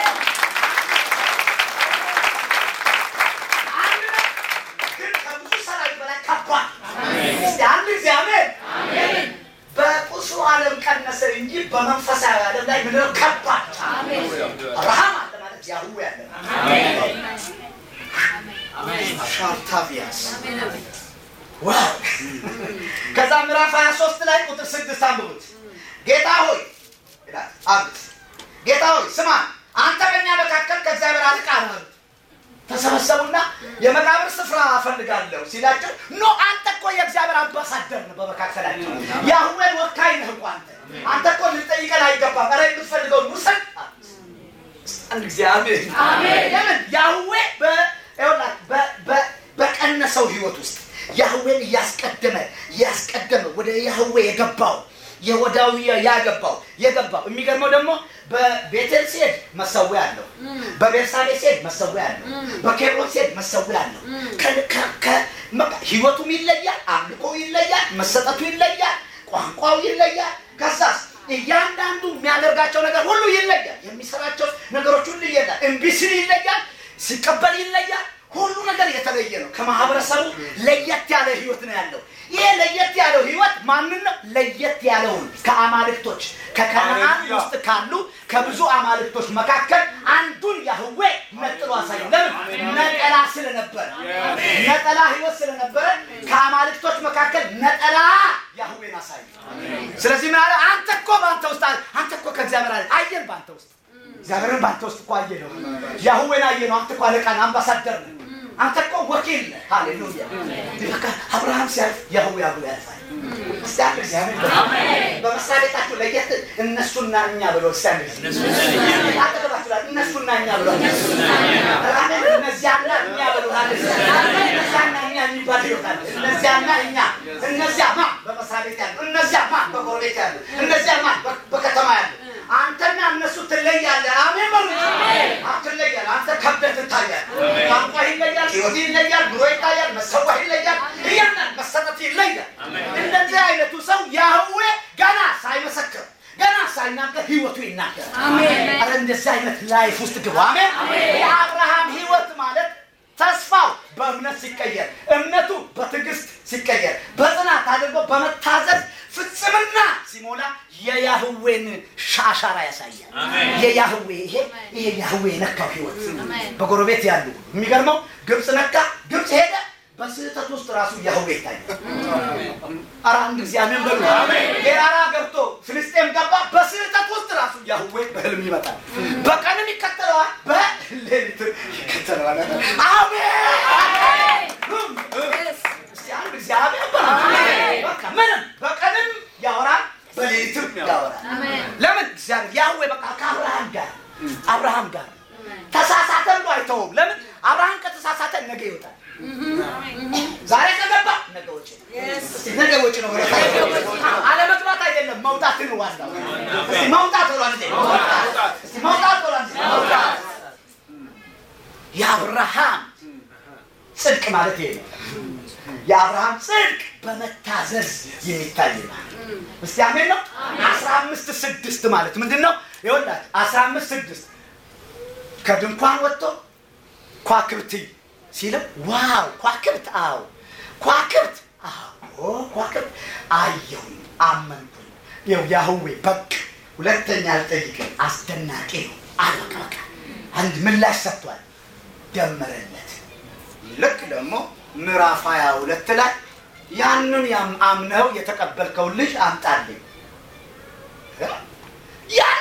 አንድ ነው፣ ግን ከብዙ ሰራዊት በላይ ከባድ። እስቲ አንድ ጊዜ አሜን። በቁሱ ዓለም ቀነሰ እንጂ በመንፈሳዊ ዓለም ላይ ምንድነው ከባድ። አብርሃም አለ ማለት ያህዌ አለ ሻርታቪያስ ከዛ ምዕራፍ 23 ላይ ቁጥር ስድስት አንብቡት። ጌታ ሆይ ይላል አብት ጌታ ሆይ ስማ፣ አንተ በእኛ መካከል ከእግዚአብሔር አልቃ ነው። ተሰበሰቡና የመቃብር ስፍራ እፈልጋለሁ ሲላቸው ኖ አንተ እኮ የእግዚአብሔር አምባሳደር ነህ በመካከላቸው የአህዌን ወካይ ነህ እኮ አንተ አንተ እኮ ልጠይቀን አይገባም። ኧረ የምትፈልገውን ውሰድ። አንድ ጊዜ አሜን። ለምን ያህዌ በቀነሰው ህይወት ውስጥ ያህዌን እያስቀደመ እያስቀደመ ወደ ያህዌ የገባው የወዳዊ ያገባው የገባው የሚገርመው ደግሞ በቤቴል ሲሄድ መሰዊያ አለው። በቤርሳቤ ሲሄድ መሰዊያ አለው። በኬብሮን ሲሄድ መሰዊያ አለው። ህይወቱም ይለያል፣ አምልኮ ይለያል፣ መሰጠቱ ይለያል፣ ቋንቋው ይለያል። ከዛስ እያንዳንዱ የሚያደርጋቸው ነገር ሁሉ ይለያል። የሚሰራቸው ነገሮች ሁሉ ይለያል። እምቢ ሲል ይለያል፣ ሲቀበል ይለያል። ሁሉ ነገር የተለየ ነው። ከማህበረሰቡ ለየት ያለ ህይወት ነው ያለው። ይሄ ለየት ያለው ህይወት ማንን ነው? ለየት ያለውን ከአማልክቶች ከከነዓን ውስጥ ካሉ ከብዙ አማልክቶች መካከል አንዱን ያህዌ ነጥሎ አሳየው። ለምን? ነጠላ ስለነበረ፣ ነጠላ ህይወት ስለነበረ ከአማልክቶች መካከል ነጠላ ያህዌን አሳየ። ስለዚህ ምን አለ? አንተ እኮ በአንተ ውስጥ አንተ እኮ ከእግዚአብሔር አለ አየን በአንተ ውስጥ እግዚአብሔርን በአንተ ውስጥ እኮ አየ ነው። ያህዌን አየ ነው። አንተ እኮ አለቃ ነህ፣ አምባሳደር ነህ። አንተ እኮ ወኪል ነህ። ሃሌሉያ። በቃ አብርሃም ሲያልፍ ያህዌ አብሮ ያልፋል። እስቲ አንድ ጊዜ አሜን በሉ። በመስሪያ ቤታችሁ ለየት እነሱና እኛ ብሎ እስቲ አንድ ጊዜ አጠገባችሁ ላይ እነሱና እኛ ብሎ አሜን። እነዚያና እኛ ብሎ እነዚያና እኛ የሚባል ህይወት አለ። እነዚያና እኛ እነዚያ ማ በመስሪያ ቤት ያሉ እነዚያ ማ በጎረቤት ያሉ እነዚያ ማ በከተማ ያሉ አንተና እነሱ ትለያለህ። አሜን በሉ። ትለያለህ። አንተ ከብደህ ትታያለህ። ቋንቋ ይለያል፣ ህይወት ይለያል፣ ኑሮ ይታያል፣ መሰዋህ ይለያል፣ እያንዳንድ መሰጠት ይለያል። እንደዚህ አይነቱ ሰው ያህዌ ገና ሳይመሰክር ገና ሳይናገር ህይወቱ ይናገራል። ኧረ እንደዚህ አይነት ላይፍ ውስጥ ግቡ። አሜን። የአብርሃም ህይወት ማለት ተስፋው በእምነት ሲቀየር፣ እምነቱ በትዕግስት ሲቀየር፣ በጽናት አድርጎ በመታዘዝ ፍጽምና ሲሞላ የያህዌን አሻራ ያሳያል። የያህዌ ይሄ ይሄ ያህዌ የነካው ህይወት በጎረቤት ያሉ የሚገርመው ግብፅ ነካ፣ ግብፅ ሄደ። በስህተት ውስጥ ራሱ ያህዌ ይታያል። ኧረ አንድ ጊዜ አሜን በሉ። ጌራራ ገብቶ ፍልስጤም ገባ። በስህተት ውስጥ ራሱ ያህዌ በህልም ይመጣል። በቀንም ይከተለዋል፣ በሌሊት ይከተለዋል። አሜን እስቲ አንድ ጊዜ አሜን በሉ። በቃ ምንም በቀንም ያወራል በሌሊትም ያወራል። ለምን እግዚአብሔር ያህዌ በቃ ከአብርሃም ጋር አብርሃም ጋር ተሳሳተ ብሎ አይተውም። ለምን አብርሃም ከተሳሳተ ነገ ይወጣል። ዛሬ ከገባ ነገ ወጪ ነው። እስቲ ነገ ወጪ ነው። አለመግባት አይደለም መውጣት ነው ዋናው። እስቲ መውጣት ብሏል እንዴ? እስቲ መውጣት ብሏል እንዴ? መውጣት የአብርሃም ጽድቅ ማለት ይሄ ነው። የአብርሃም ጽድቅ በመታዘዝ የሚታይ ማለት እስቲ አሜን ነው። አስራ አምስት ስድስት ማለት ምንድን ነው? ይኸውላችሁ አስራ አምስት ስድስት ከድንኳን ወጥቶ ኳክብት ሲልም ዋው ኳክብት፣ አዎ ኳክብት፣ አዎ ኳክብት አየሁኝ፣ አመንኩኝ። ይኸው ያህዌ በቃ ሁለተኛ አልጠይቅም፣ አስደናቂ ነው አለ። በቃ በቃ አንድ ምላሽ ሰጥቷል፣ ደመረለት። ልክ ደግሞ ምዕራፍ ሀያ ሁለት ላይ ያንን አምነው የተቀበልከውን ልጅ አምጣልኝ። ያ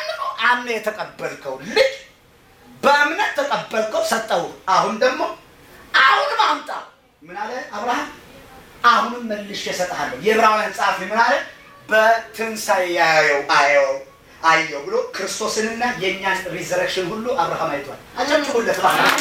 አምነ የተቀበልከው ልጅ በእምነት ተቀበልከው፣ ሰጠው። አሁን ደግሞ አሁንም አምጣ። ምን አለ አብርሃም? አሁንም መልሼ እሰጥሃለሁ። የዕብራውያን ጸሐፊ ምን አለ? በትንሣኤ ያየው አየው አየው ብሎ ክርስቶስንና የእኛን ሪዘረክሽን ሁሉ አብርሃም አይቷል። አጨብጭቡለት።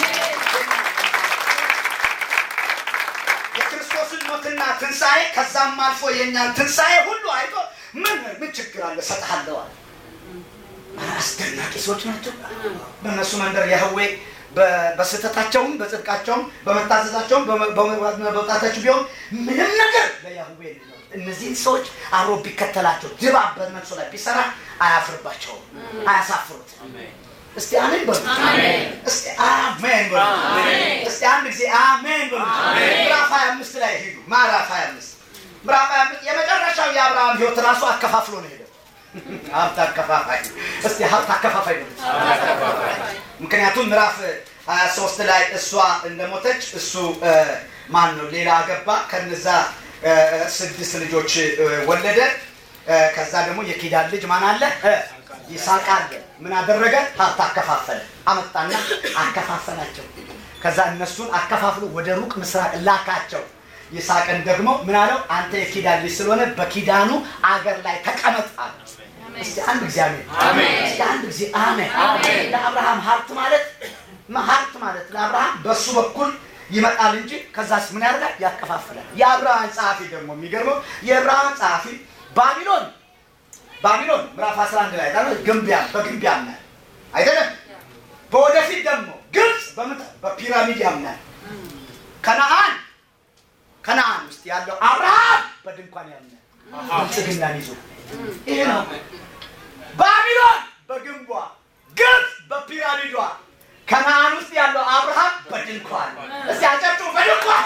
የክርስቶስን ሞትና ትንሣኤ ከዛም አልፎ የእኛን ትንሣኤ ሁሉ አይቶ ምን ምን ችግር አለ እሰጥሃለሁ አለ። አስደናቂ ሰዎች ናቸው። በእነሱ መንደር ያህዌ በስህተታቸውም በጽድቃቸውም በመታዘዛቸውም በመውጣታቸው ቢሆን ምንም ነገር ለያህዌ እነዚህን ሰዎች አብሮ ቢከተላቸው ድባብ በእነሱ ላይ ቢሰራ አያፍርባቸውም፣ አያሳፍሩት። እስቲ አሜን በሉ። እስቲ አሜን በሉ። እስቲ አንድ ጊዜ አሜን በሉ። ምዕራፍ 25 ላይ ሄዱ። ምዕራፍ 25 ምዕራፍ 25 የመጨረሻው የአብርሃም ህይወት ራሱ አከፋፍሎ ነው ሄደው ሀብት አከፋፋይ። እስቲ ሀብት አከፋፋይ ነው። ምክንያቱም ምዕራፍ 23 ላይ እሷ እንደሞተች እሱ ማን ነው ሌላ አገባ። ከነዛ ስድስት ልጆች ወለደ። ከዛ ደግሞ የኪዳን ልጅ ማን አለ? ይስሐቅ አለ። ምን አደረገ? ሀብት አከፋፈለ። አመጣና አከፋፈላቸው። ከዛ እነሱን አከፋፍሎ ወደ ሩቅ ምስራቅ ላካቸው። ይስሐቅን ደግሞ ምን አለው? አንተ የኪዳን ልጅ ስለሆነ በኪዳኑ አገር ላይ ተቀመጥ አለ። እስቲ አንድ ጊዜ አሜን። እስቲ አንድ ጊዜ አሜን። ለአብርሃም ሀብት ማለት ሀብት ማለት ለአብርሃም በሱ በኩል ይመጣል እንጂ ከዛስ ምን ያደርጋል? ያከፋፍላል። የአብርሃም ጸሐፊ ደግሞ የሚገርመው የአብርሃም ጸሐፊ ባቢሎን ባቢሎን ምዕራፍ 11 ላይ ታዲያ ግንቢያ በግንብ ያምናል አይደለም። በወደፊት ደግሞ ግብፅ በፒራሚድ ያምናል። ከነአን ከነአን ውስጥ ያለው አብርሃም በድንኳን ያምናል ብልጽግናን ይዞ ይሄ ነው። ባቢሎን በግንቧ፣ ግብፅ በፒራሚዷ፣ ከነአን ውስጥ ያለው አብርሃም በድንኳን። እስቲ አጨብጭቡ። በድንኳን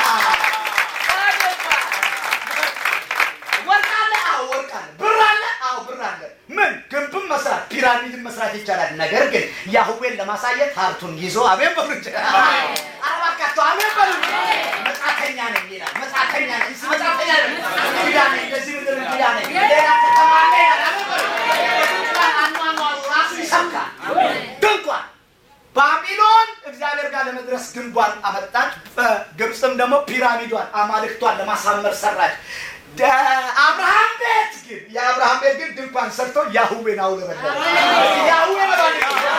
ወርቅ አለ። አዎ ወርቅ አለ። ብር አለ። አዎ ብር አለ። ምን ግንብም መስራት ፒራሚድን መስራት ይቻላል። ነገር ግን ያህዌን ለማሳየት ሀብቱን ይዞ አሜን በሉ እንጂ አረባካቸው አሜን በሉ። መጻተኛ ነኝ ይላል። መጻተኛ ነኝ እስ መጻተኛ ነኝ እንግዳ ነኝ እንደዚህ ምድር እንግዳ ነኝ ሌላ ከተማ አለ ይላል። አሜን በሉ። ድንኳን አኗኗሩ ራሱ ይሰብካል። ድንኳን ባቢሎን እግዚአብሔር ጋር ለመድረስ ግንቧን አመጣች። በግብፅም ደግሞ ፒራሚዷን አማልክቷን ለማሳመር ሰራች። አብርሃም ቤት ግን የአብርሃም ቤት ግን ድንኳን ሰርቶ ያህዌን አውለበለበ። ያህዌ መባል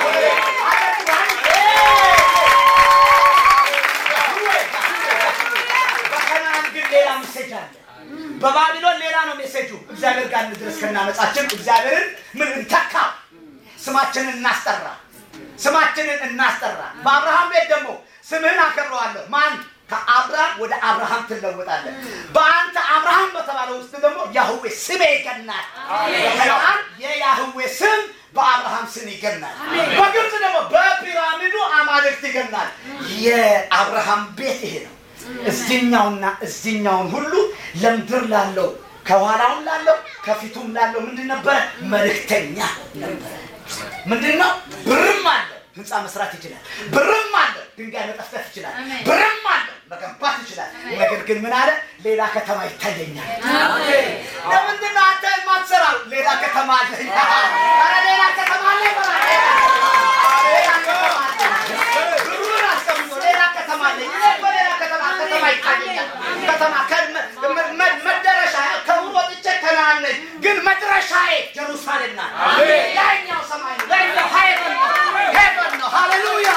በከነዓን ግን ሌላ ሜሴጅ አለ። በባቢሎን ሌላ ነው ሜሴጁ። እግዚአብሔር ጋር እንድረስ ከናመጻችን እግዚአብሔርን ምን እንተካ፣ ስማችንን እናስጠራ፣ ስማችንን እናስጠራ። በአብርሃም ቤት ደግሞ ስምህን አከብረዋለሁ ማን ከአብርሃም ወደ አብርሃም ትለወጣለህ። በአንተ አብርሃም በተባለው ውስጥ ደግሞ ያህዌ ስሜ ይገናል። በከነዓን የያህዌ ስም በአብርሃም ስም ይገናል። በግብፅ ደግሞ በፒራሚዱ አማልክት ይገናል። የአብርሃም ቤት ይሄ ነው። እዚኛውና እዚኛውን ሁሉ ለምድር ላለው ከኋላውም ላለው ከፊቱም ላለው ምንድን ነበረ? መልእክተኛ ነበረ። ምንድን ነው? ብርም አለ ህንፃ መስራት ይችላል። ብርም አለ ድንጋይ መጠፍጠፍ ይችላል። ብርም አለ መገንባት ይችላል። ነገር ግን ምን አለ? ሌላ ከተማ ይታየኛል። ለምንድን ነው አንተ የማትሰራው? ሌላ ከተማ አለ። ኧረ ሌላ ከተማ አለ ይበላል። ሌላ ከተማ አለ። ብሩን አስቀምጦ ሌላ ከተማ አለ። እኔ እኮ ሌላ ከተማ ከተማ ይታየኛል። ከተማ መደረሻ ከብሩ ወጥቼ ከነዓን ነኝ፣ ግን መድረሻዬ ጀሩሳሌም ናት። ያኛው ሰማይ ነው። ያኛው ሀይበን ነው። ሄቨን ነው። ሃሌሉያ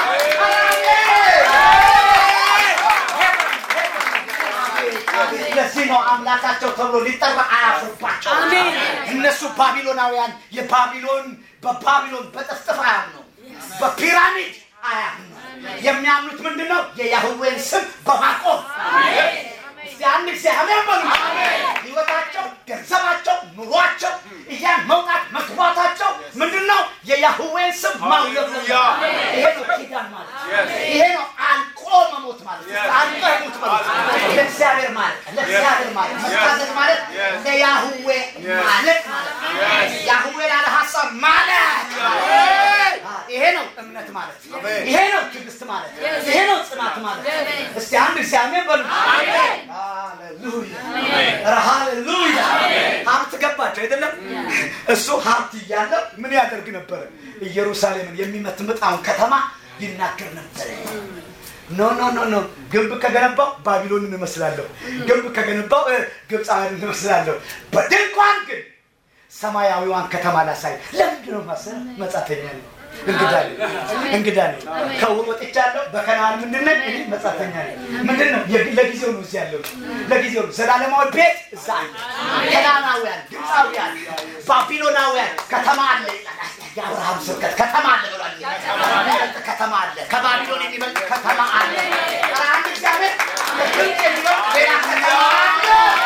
ለዚህ ነው አምላካቸው ተብሎ ሊጠራ አያፍርባቸው። እነሱ ባቢሎናውያን የባቢሎን በባቢሎን በጥፍጥፍ አያምኑ፣ በፒራሚድ አያምኑ። የሚያምኑት ምንድን ነው? የያህዌን ስም በማቆም እስቲ አንድ ጊዜ አሜን በሉ። ህይወታቸው፣ ገንዘባቸው፣ ኑሯቸው እያን መውጣት መግባታቸው ምንድን ነው? የያህዌን ስም ማውለብ ነው። ይሄ ነው ኪዳን ማለት። ይሄ ነው አንቆ መሞት ማለት። አንቆ ሙት ማለት ለእግዚአብሔር ማለት ለእግዚአብሔር ማለት መታዘዝ ማለት ለያህዌ ማለት ማለት ያህዌ ያለ ሀሳብ ማለት ይሄ ነው እምነት ማለት። ይሄ ነው ትዕግስት ማለት። ይሄ ነው ጽናት ማለት። እስቲ አንድ ጊዜ አሜን በሉ። ሃሌሉያ ኧረ ሃሌሉያ! ሀብት ገባቸው አይደለም? እሱ ሀብት እያለው ምን ያደርግ ነበረ? ኢየሩሳሌምን የሚመትምጣውን ከተማ ይናገር ነበረ። ኖ ኖ ኖ ኖ ግንብ ከገነባው ባቢሎንን እመስላለሁ፣ ግንብ ከገነባው እ፣ ግብፃውያንን እመስላለሁ። በድንኳን ግን ሰማያዊዋን ከተማ ላሳይ። ለምንድን ነው ማሰብ? መጻተኛ ነኝ፣ እንግዳ ነኝ፣ እንግዳ ነኝ። ከውር ወጥቻለሁ። በከነዓን ምንድን ነኝ? እኔ መጻተኛ ነኝ። ምንድን ነው? የግ- ለጊዜው ነው እዚህ ያለው፣ ለጊዜው ነው። ዘላለማዊ ቤት እዛ አለ። ከነዓናውያን፣ ግብፃውያን፣ ባቢሎናውያን ከተማ አለ ይላል። የአብርሃም ስብከት ከተማ አለ ብሏል። የሚበልጥ ከተማ አለ፣ ከባቢሎን የሚበልጥ ከተማ አለ። ኧረ አንድ እግዚአብሔር ግብፅ የሚበልጥ ሌላ ከተማ አለ።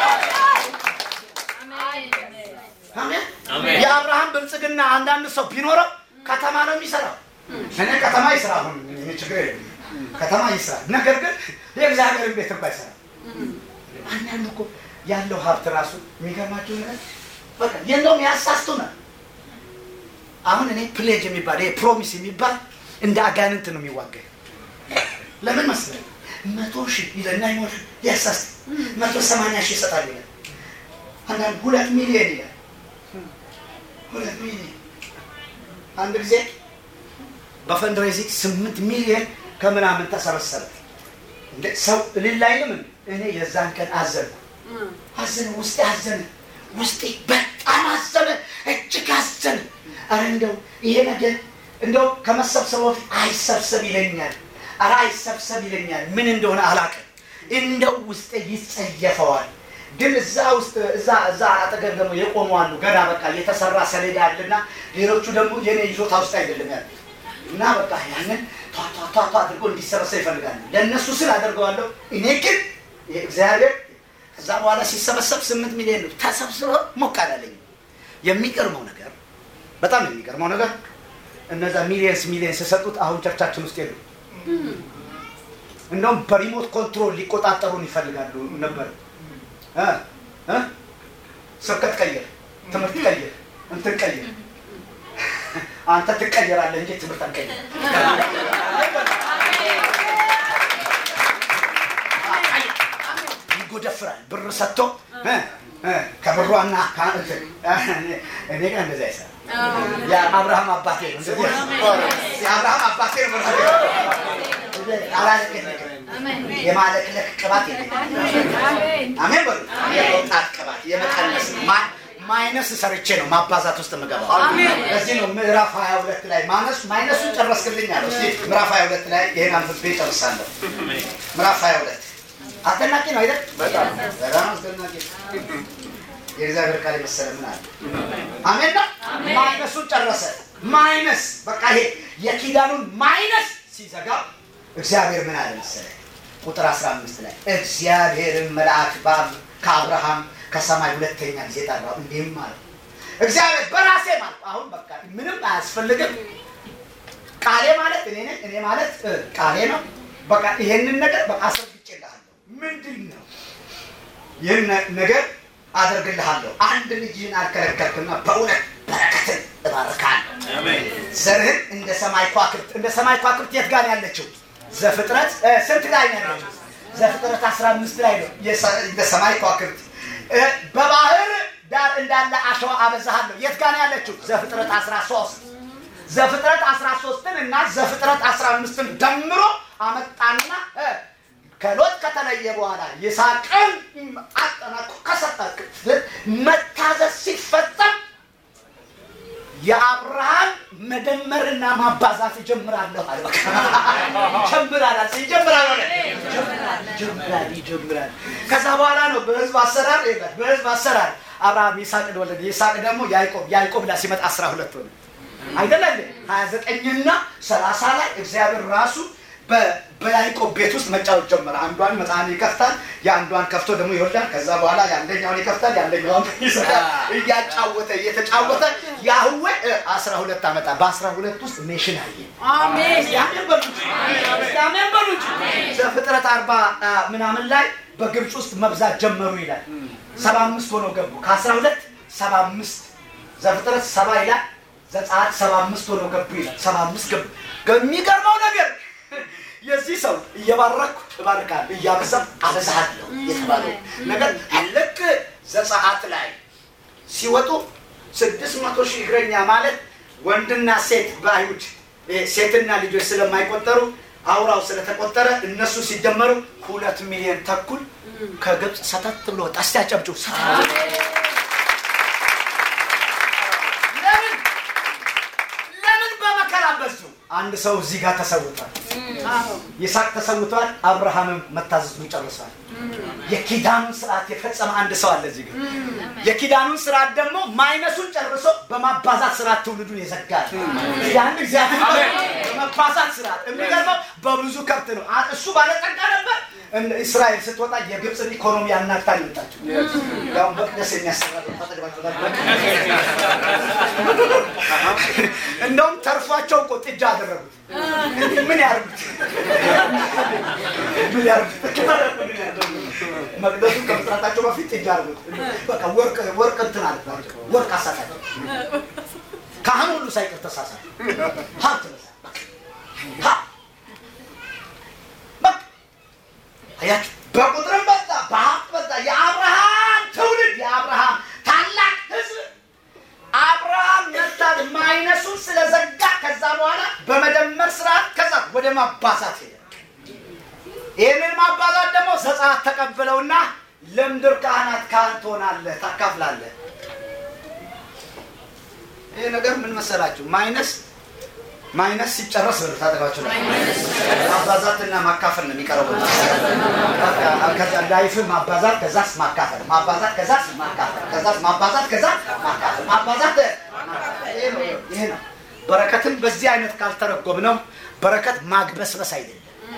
አሜን። የአብርሃም ብልጽግና አንዳንድ ሰው ቢኖረው ከተማ ነው የሚሰራው። እኔ ከተማ ይስራ፣ አሁን እኔ ችግር የለም ከተማ ይስራ። ነገር ግን የእግዚአብሔርን ቤት እንኳ ይሰራ። አንዳንዱ እኮ ያለው ሀብት ራሱ የሚገርማቸው ነገር በቃ የለውም ያሳስቱናል። አሁን እኔ ፕሌጅ የሚባል ይሄ ፕሮሚስ የሚባል እንደ አጋንንት ነው የሚዋጋኝ። ለምን መስለኝ መቶ ሺህ ይለና ይሞል ያሳስት መቶ ሰማንያ ሺህ ይሰጣል ይላል። አንዳንድ ሁለት ሚሊዮን ይላል። ሁለት ሚሊዮን አንድ ጊዜ በፈንድሬዚንግ ስምንት ሚሊዮን ከምናምን ተሰበሰበ። እንደ ሰው እልል አይልም። እንዴ? እኔ የዛን ቀን አዘንኩ አዘነ፣ ውስጤ አዘነ፣ ውስጤ በጣም አዘነ፣ እጅግ አዘነ። አረ እንደው ይሄ ነገር እንደው ከመሰብሰቡ በፊት አይሰብሰብ ይለኛል፣ አረ አይሰብሰብ ይለኛል። ምን እንደሆነ አላውቅም። እንደው ውስጤ ይጸየፈዋል። ግን እዛ ውስጥ እዛ እዛ አጠገብ ደግሞ የቆሙ አሉ። ገና በቃ የተሰራ ሰሌዳ አለና ሌሎቹ ደግሞ የኔ ይዞታ ውስጥ አይደለም ያለ እና በቃ ያንን ቷቷቷ አድርጎ እንዲሰበሰብ ይፈልጋሉ። ለእነሱ ስል አደርገዋለሁ። እኔ ግን እግዚአብሔር ከዛ በኋላ ሲሰበሰብ ስምንት ሚሊዮን ነው ተሰብስበው ሞቅ አላለኝም። የሚገርመው ነገር በጣም የሚገርመው ነገር እነዛ ሚሊየንስ ሚሊየንስ የሰጡት አሁን ቸርቻችን ውስጥ የሉ። እንደውም በሪሞት ኮንትሮል ሊቆጣጠሩን ይፈልጋሉ ነበር። እ እ ስብከት ቀይር፣ ትምህርት ቀይር፣ እንትን ቀይር። አንተ ትቀየራለህ እንጂ ትምህርት አንቀይር። ይጎደፍራል ብር ሰጥቶ እ እ ከብሯና ከእንትን እኔ ጋር እንደዚህ አይሰራም። የአብርሃም አባቴ ነው እንደዚህ የአብርሃም አባቴ ነው አላለቅልቅም። የማለቅለቅ ቅባት የለኝም። አሜን በሉ። የመውጣት ቅባት የመቀነስ ማ- ማይነስ ሰርቼ ነው ማባዛት ውስጥ የምገባው። ለዚህ ነው ምዕራፍ 22 ላይ ማነስ ማይነሱን ጨረስክልኝ አለው። እስኪ ምዕራፍ 22 ላይ ይሄን አንብቤ ጨርሳለሁ። ምዕራፍ 22 አስደናቂ ነው አይደል? በጣም በጣም አስደናቂ ነው። የእግዚአብሔር ቃል የመሰለ ምን አለ? አሜን ነው። ማይነሱን ጨረሰ። ማይነስ በቃ ይሄ የኪዳኑን ማይነስ ሲዘጋ እግዚአብሔር ምን አለ መሰለ? ቁጥር 15 ላይ እግዚአብሔርን መልአክ በአብ- ከአብርሃም ከሰማይ ሁለተኛ ጊዜ ጠራው፣ እንዲህም አለ እግዚአብሔር በራሴ ማለት አሁን በቃ ምንም አያስፈልግም። ቃሌ ማለት እኔ ነኝ፣ እኔ ማለት እ፣ ቃሌ ነው። በቃ ይሄንን ነገር በቃ አስረግጬልሃለሁ። ምንድን ነው ይህን ነ- ነገር አደርግልሃለሁ። አንድ ልጅህን አልከለከልክና በእውነት በረከትን እባርካለሁ። ዘርህን እንደ ሰማይ ከዋክብት እንደ ሰማይ ከዋክብት የት ጋር ነው ያለችው? ዘፍጥረት እ፣ ስንት ላይ ነው ያለችው? ዘፍጥረት 15 ላይ ነው። የሰ- እንደ ሰማይ ከዋክብት እ፣ በባህር ዳር እንዳለ አሸዋ አበዛሃለሁ። የት ጋር ነው ያለችው? ዘፍጥረት 13 ዘፍጥረት 13ን እና ዘፍጥረት 15ን ደምሮ አመጣና እ፣ ከሎጥ ከተለየ በኋላ ይስሐቅን አጠናቆ ከሰጠ መታዘዝ ሲፈጸም የአብርሃም መደመርና ማባዛት እጀምራለሁ አለ። በቃ ይጀምራል አለ። ይጀምራል አለ። ይጀምራል ይጀምራል ይጀምራል። ከዛ በኋላ ነው በህዝብ አሰራር ይላል። በህዝብ አሰራር አብርሃም ይስሐቅን ወለደ። ይስሐቅ ደግሞ ያዕቆብ ያዕቆብ ላይ ሲመጣ አስራ ሁለት ሆነ አይደለ እንዴ? ሀያ ዘጠኝና ሰላሳ ላይ እግዚአብሔር ራሱ በ- በያዕቆብ ቤት ውስጥ መጫወት ጀመረ። አንዷን መጽሐን ይከፍታል፣ የአንዷን ከፍቶ ደግሞ ይወልዳል። ከዛ በኋላ የአንደኛውን ይከፍታል፣ የአንደኛውን ይዘጋል። እያጫወተ እየተጫወተ ያህዌ አስራ ሁለት አመጣ። በአስራ ሁለት ውስጥ ኔሽን አየ። እስቲ አሜን በሉ እንጂ። እስቲ አሜን በሉ እንጂ። ዘፍጥረት አርባ አ፣ ምናምን ላይ በግብፅ ውስጥ መብዛት ጀመሩ ይላል። ሰባ አምስት ሆነው ገቡ። ከአስራ ሁለት ሰባ አምስት ዘፍጥረት ሰባ ይላል። ዘጸአት ሰባ አምስት ሆነው ገቡ ይላል። ሰባ አምስት ገቡ። የሚገርመው ነገር የዚህ ሰው እየባረኩ እባርካለሁ እያበዛም አበዛሃለሁ የተባለው ነገር ልክ ዘጸአት ላይ ሲወጡ ስድስት መቶ ሺህ እግረኛ ማለት ወንድና ሴት በአይሁድ ሴትና ልጆች ስለማይቆጠሩ አውራው ስለተቆጠረ እነሱ ሲደመሩ ሁለት ሚሊዮን ተኩል ከግብፅ ሰተት ብሎ ወጣ። እስቲ አጨብጭቡ። ሰተት ለምን ለምን በመከራ በዙ? አንድ ሰው እዚህ ጋር ተሰውቷል። ይስሐቅ ተሰውቷል። አብርሃምም መታዘዙን ጨርሷል። የኪዳኑን ስርዓት የፈጸመ አንድ ሰው አለ እዚህ ጋር። የኪዳኑን ስርዓት ደግሞ ማይነሱን ጨርሶ በማባዛት ስርዓት ትውልዱን የዘጋል። ያን እግዚአብሔር በማባዛት ስርዓት የሚገርመው በብዙ ከብት ነው። አ- እሱ ባለጠጋ ነበር። እን- እስራኤል ስትወጣ የግብፅን ኢኮኖሚ አናግታ ሊወጣቸው ያው መቅደስ የሚያሰራ እንደውም ተርፏቸው እኮ ጥጃ አደረጉት። ምን ያርጉት? ምን ያርጉት? መቅደሱ ከመስራታቸው በፊት ጥጃ አድርጉት። በቃ ወርቅ ወርቅ እንትን አለባቸው። ወርቅ አሳታቸው። ካህኑ ሁሉ ሳይቀር ተሳሳተ። ሀብት በዛ። ሀ- በቃ አያችሁ፣ በቁጥርም በዛ፣ በሀብት በዛ። የአብርሃም ትውልድ የአብርሃም ታላቅ ህዝብ አብርሃም መታት ማይነሱን ስለዘጋ ከዛ በኋላ በመደመር ስርዓት ከዛ ወደ ማባዛት ሄደ። ይህንን ማባዛት ደግሞ ዘጸአት ተቀብለውና ለምድር ካህናት ካህን ትሆናለህ፣ ታካፍላለህ። ይህ ነገር ምን መሰላችሁ? ማይነስ ማይነስ ሲጨረስ ብር ታጠቃቸው ማባዛትና ማካፈል ነው የሚቀረው። ከዛ ላይፍ ማባዛት ከዛስ ማካፈል ማባዛት ከዛስ ማካፈል ከዛስ ማባዛት ከዛስ ማካፈል ማባዛት ይሄ ነው ይሄ ነው። በረከትን በዚህ አይነት ካልተረጎም ነው በረከት ማግበስበስ አይደለም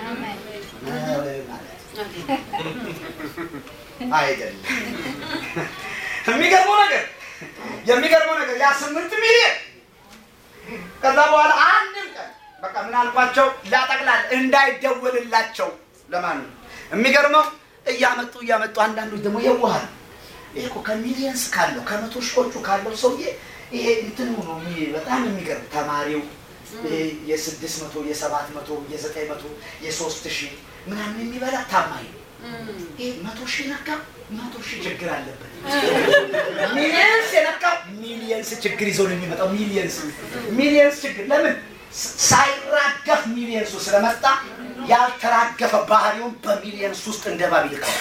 አይደለም። የሚገርመው ነገር የሚገርመው ነገር ያ ስምንት ሚሊዮን ከዛ በኋላ አንድም ቀን በቃ ምን አልኳቸው ላጠቅላል እንዳይደወልላቸው ለማን ነው የሚገርመው እያመጡ እያመጡ አንዳንዶች ደግሞ የዋሃል ይሄ እኮ ከሚሊየንስ ካለው ከመቶ ሺዎቹ ካለው ሰውዬ ይሄ እንትኑ ነው የሚ- በጣም የሚገርም ተማሪው ይሄ የስድስት መቶ የሰባት መቶ የዘጠኝ መቶ የሶስት ሺህ ምናምን የሚበላ ታማኝ ነው ይሄ መቶ ሺህ ነካ መቶ ሺህ ችግር አለበት ሚሊየንስ የነካው ሚሊየንስ ችግር ይዞ ነው የሚመጣው ሚሊየንስ ሚሊየንስ ችግር ለምን ስ- ሳይራገፍ ሚሊየንሱ ስለመጣ ያልተራገፈ ባህሪውን በሚሊየንስ ውስጥ እንደ እባብ ይልከዋል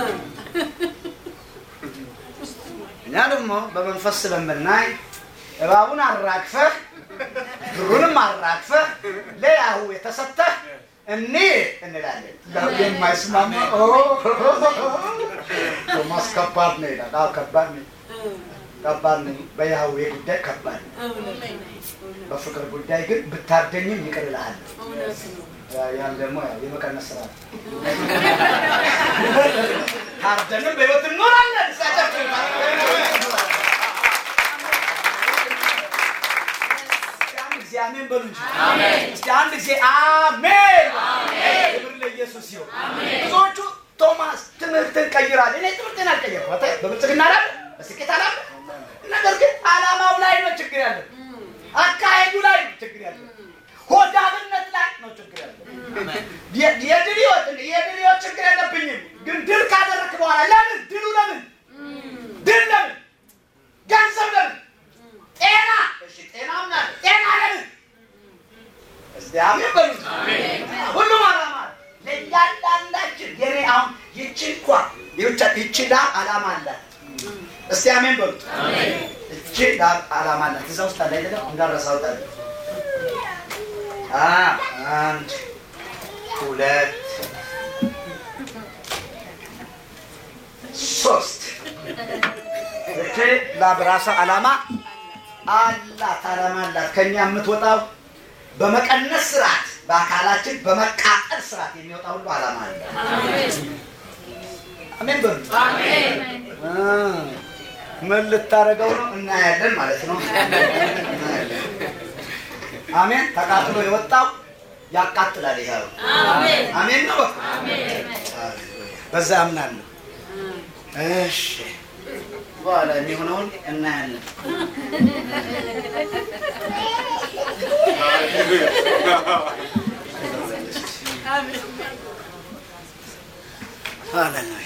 እኛ ደግሞ በመንፈስ ስለምናይ እባቡን አራግፈህ ብሩንም አራግፈህ ለያሁ የተሰጠህ እኔ እንላለን። የማይስማማ ኦ፣ ቶማስ ከባድ ነው ይላል። አዎ ከባድ ነው፣ ከባድ ነው። በያህዌ ጉዳይ ከባድ ነው። በፍቅር ጉዳይ ግን ብታርደኝም ይቅር እልሃለሁ። ያን ደግሞ ያው የመቀነስ ስራ ነው። ታርደንም በህይወት እንኖራለን። ሳጨፍር አንድ ጊዜ አሜን በሉ እንጂ። እስኪ አንድ ጊዜ አሜን። ክብር ለኢየሱስ ይሁን። ብዙዎቹ ቶማስ ትምህርትን ቀይራል። እኔ ትምህርትን አልቀየርኩም። አታ- በብልጽግና አላለ፣ በስኬት አላለ። ነገር ግን አላማው ላይ ነው ችግር ያለ፣ አካሄዱ ላይ ነው ችግር ያለ፣ ሆዳምነት ላይ ነው ችግር ያለ። የ- የድል ህይወት የድል ህይወት ችግር የለብኝም፣ ግን ድል ካደረክ በኋላ ለምን ድሉ ለምን ድል ለምን ገንዘብ ለምን ጤና እሺ ጤና ምናለ ጤና ለምን እስቲ አሜን በሉ ሁሉም አላማ አለ። ለእያንዳንዳችን የኔ አሁን ይቺ እንኳ ይቺ ይቺ ላም አላማ አላት እስቲ አሜን በሉ እቺ ላም አላማ አላት እዛ ውስጥ አለ አይደለም እንዳረሳው ታለ አ አንድ ሁለት ሶስት እቺ ላም ራሷ አላማ አላት አላማ አላት ከኛ የምትወጣው በመቀነስ ስርዓት በአካላችን በመቃጠል ስርዓት የሚወጣ ሁሉ አላማ አለ አሜን በሉ አ፣ ምን ልታደርገው ነው እናያለን ማለት ነው እናያለን። አሜን ተቃጥሎ የወጣው ያቃጥላል ይኸው አሜን ነው በዛ አምናለሁ እሺ በኋላ የሚሆነውን እናያለን ሃሌሉያ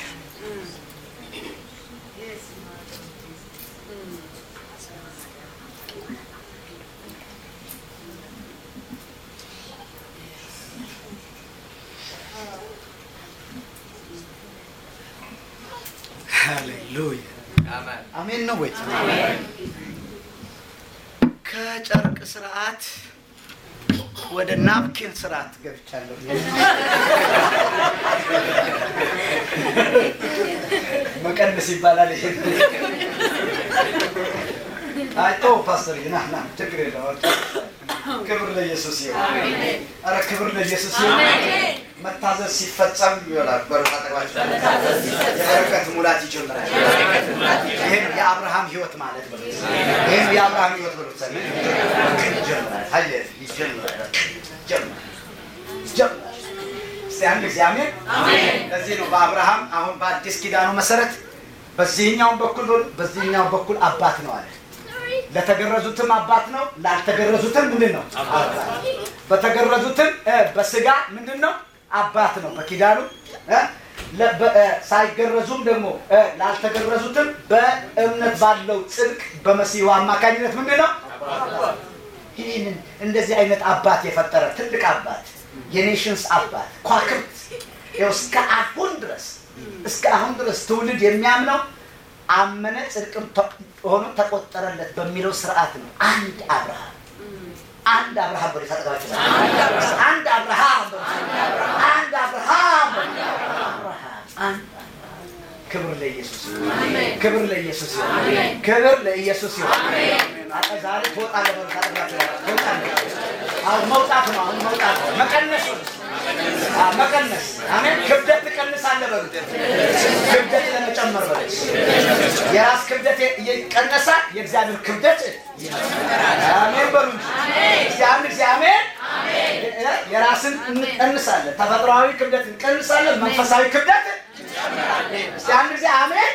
ሃሌሉያ አሜን ነው ወይ? ከጨርቅ ስርዓት ወደ ናፕኪን ስርዓት ገብቻለሁ። መቀነስ ይባላል ይሄ። አይቶ ፓስተር ና ና ችግር የለም። ክብር ለኢየሱስ ይሁን። ኧረ ክብር ለኢየሱስ ይሁን። መታዘዝ ሲፈጸም ይሆናል። በሩቅ አጠገባችሁ የበረከት ሙላት ይጀምራል። ይህም የአብርሃም ህይወት ማለት ነው። ይህም የአብርሃም ህይወት ብሎ ይጀምራል። አየ ይጀምራል። ይጀምራል። ይጀምራል። እስቲ አንድ ጊዜ አሜን። ለዚህ ነው በአብርሃም አሁን በአዲስ ኪዳኑ መሰረት በዚህኛውም በኩል በዚህኛው በኩል አባት ነው አለ። ለተገረዙትም አባት ነው፣ ላልተገረዙትም ምንድን ነው? በተገረዙትም በስጋ ምንድን ነው? አባት ነው በኪዳኑ ሳይገረዙም ደግሞ ላልተገረዙትም በእምነት ባለው ጽድቅ በመሲሁ አማካኝነት ምንድን ነው? ይህንን እንደዚህ አይነት አባት የፈጠረ ትልቅ አባት የኔሽንስ አባት ኳክብት እስከ አሁን ድረስ እስከ አሁን ድረስ ትውልድ የሚያምነው አመነ ጽድቅም ሆኖ ተቆጠረለት በሚለው ስርዓት ነው። አንድ አብርሃም አንድ አብርሃም በ ታጠቃቸው አንድ አብርሃም አንድ አብርሃም አብርሃም ክብር ለኢየሱስ ይሁን። ክብር ለኢየሱስ ይሁን። ክብር ለኢየሱስ ይሁን። ዛሬ ትወጣለህ በሉ ታጠቃቸው ትወጣለህ። አሁን መውጣት ነው። አሁን መውጣት ነው። መቀነስ ነው። መቀነስ አሜን። ክብደት ትቀንሳለህ በሉ ክብደት ለመጨመር በሉ የራስ ክብደት ይቀነሳል። የእግዚአብሔር ክብደት አሜን በሉ እንጂ አንድ ጊዜ አሜን። የራስን እንቀንሳለን። ተፈጥሯዊ ክብደት እንቀንሳለን። መንፈሳዊ ክብደት እስቲ አንድ ጊዜ አሜን።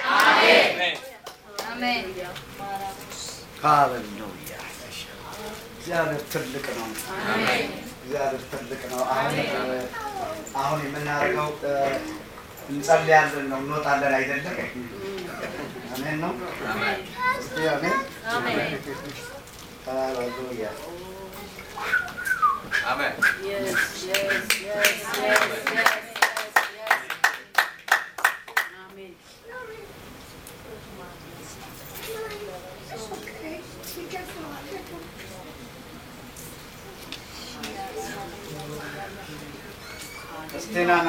ሃሌሉያ እግዚአብሔር ትልቅ ነው። እግዚአብሔር ትልቅ ነው። አሁን አሁን የምናደርገው እንጸልያለን ነው እንወጣለን አይደለም። አሜን ነው። እስቲ አሜን። ሃሌሉያ Amen. Yes, yes, yes, yes, yes, yes, yes. Amen. እስቲ ና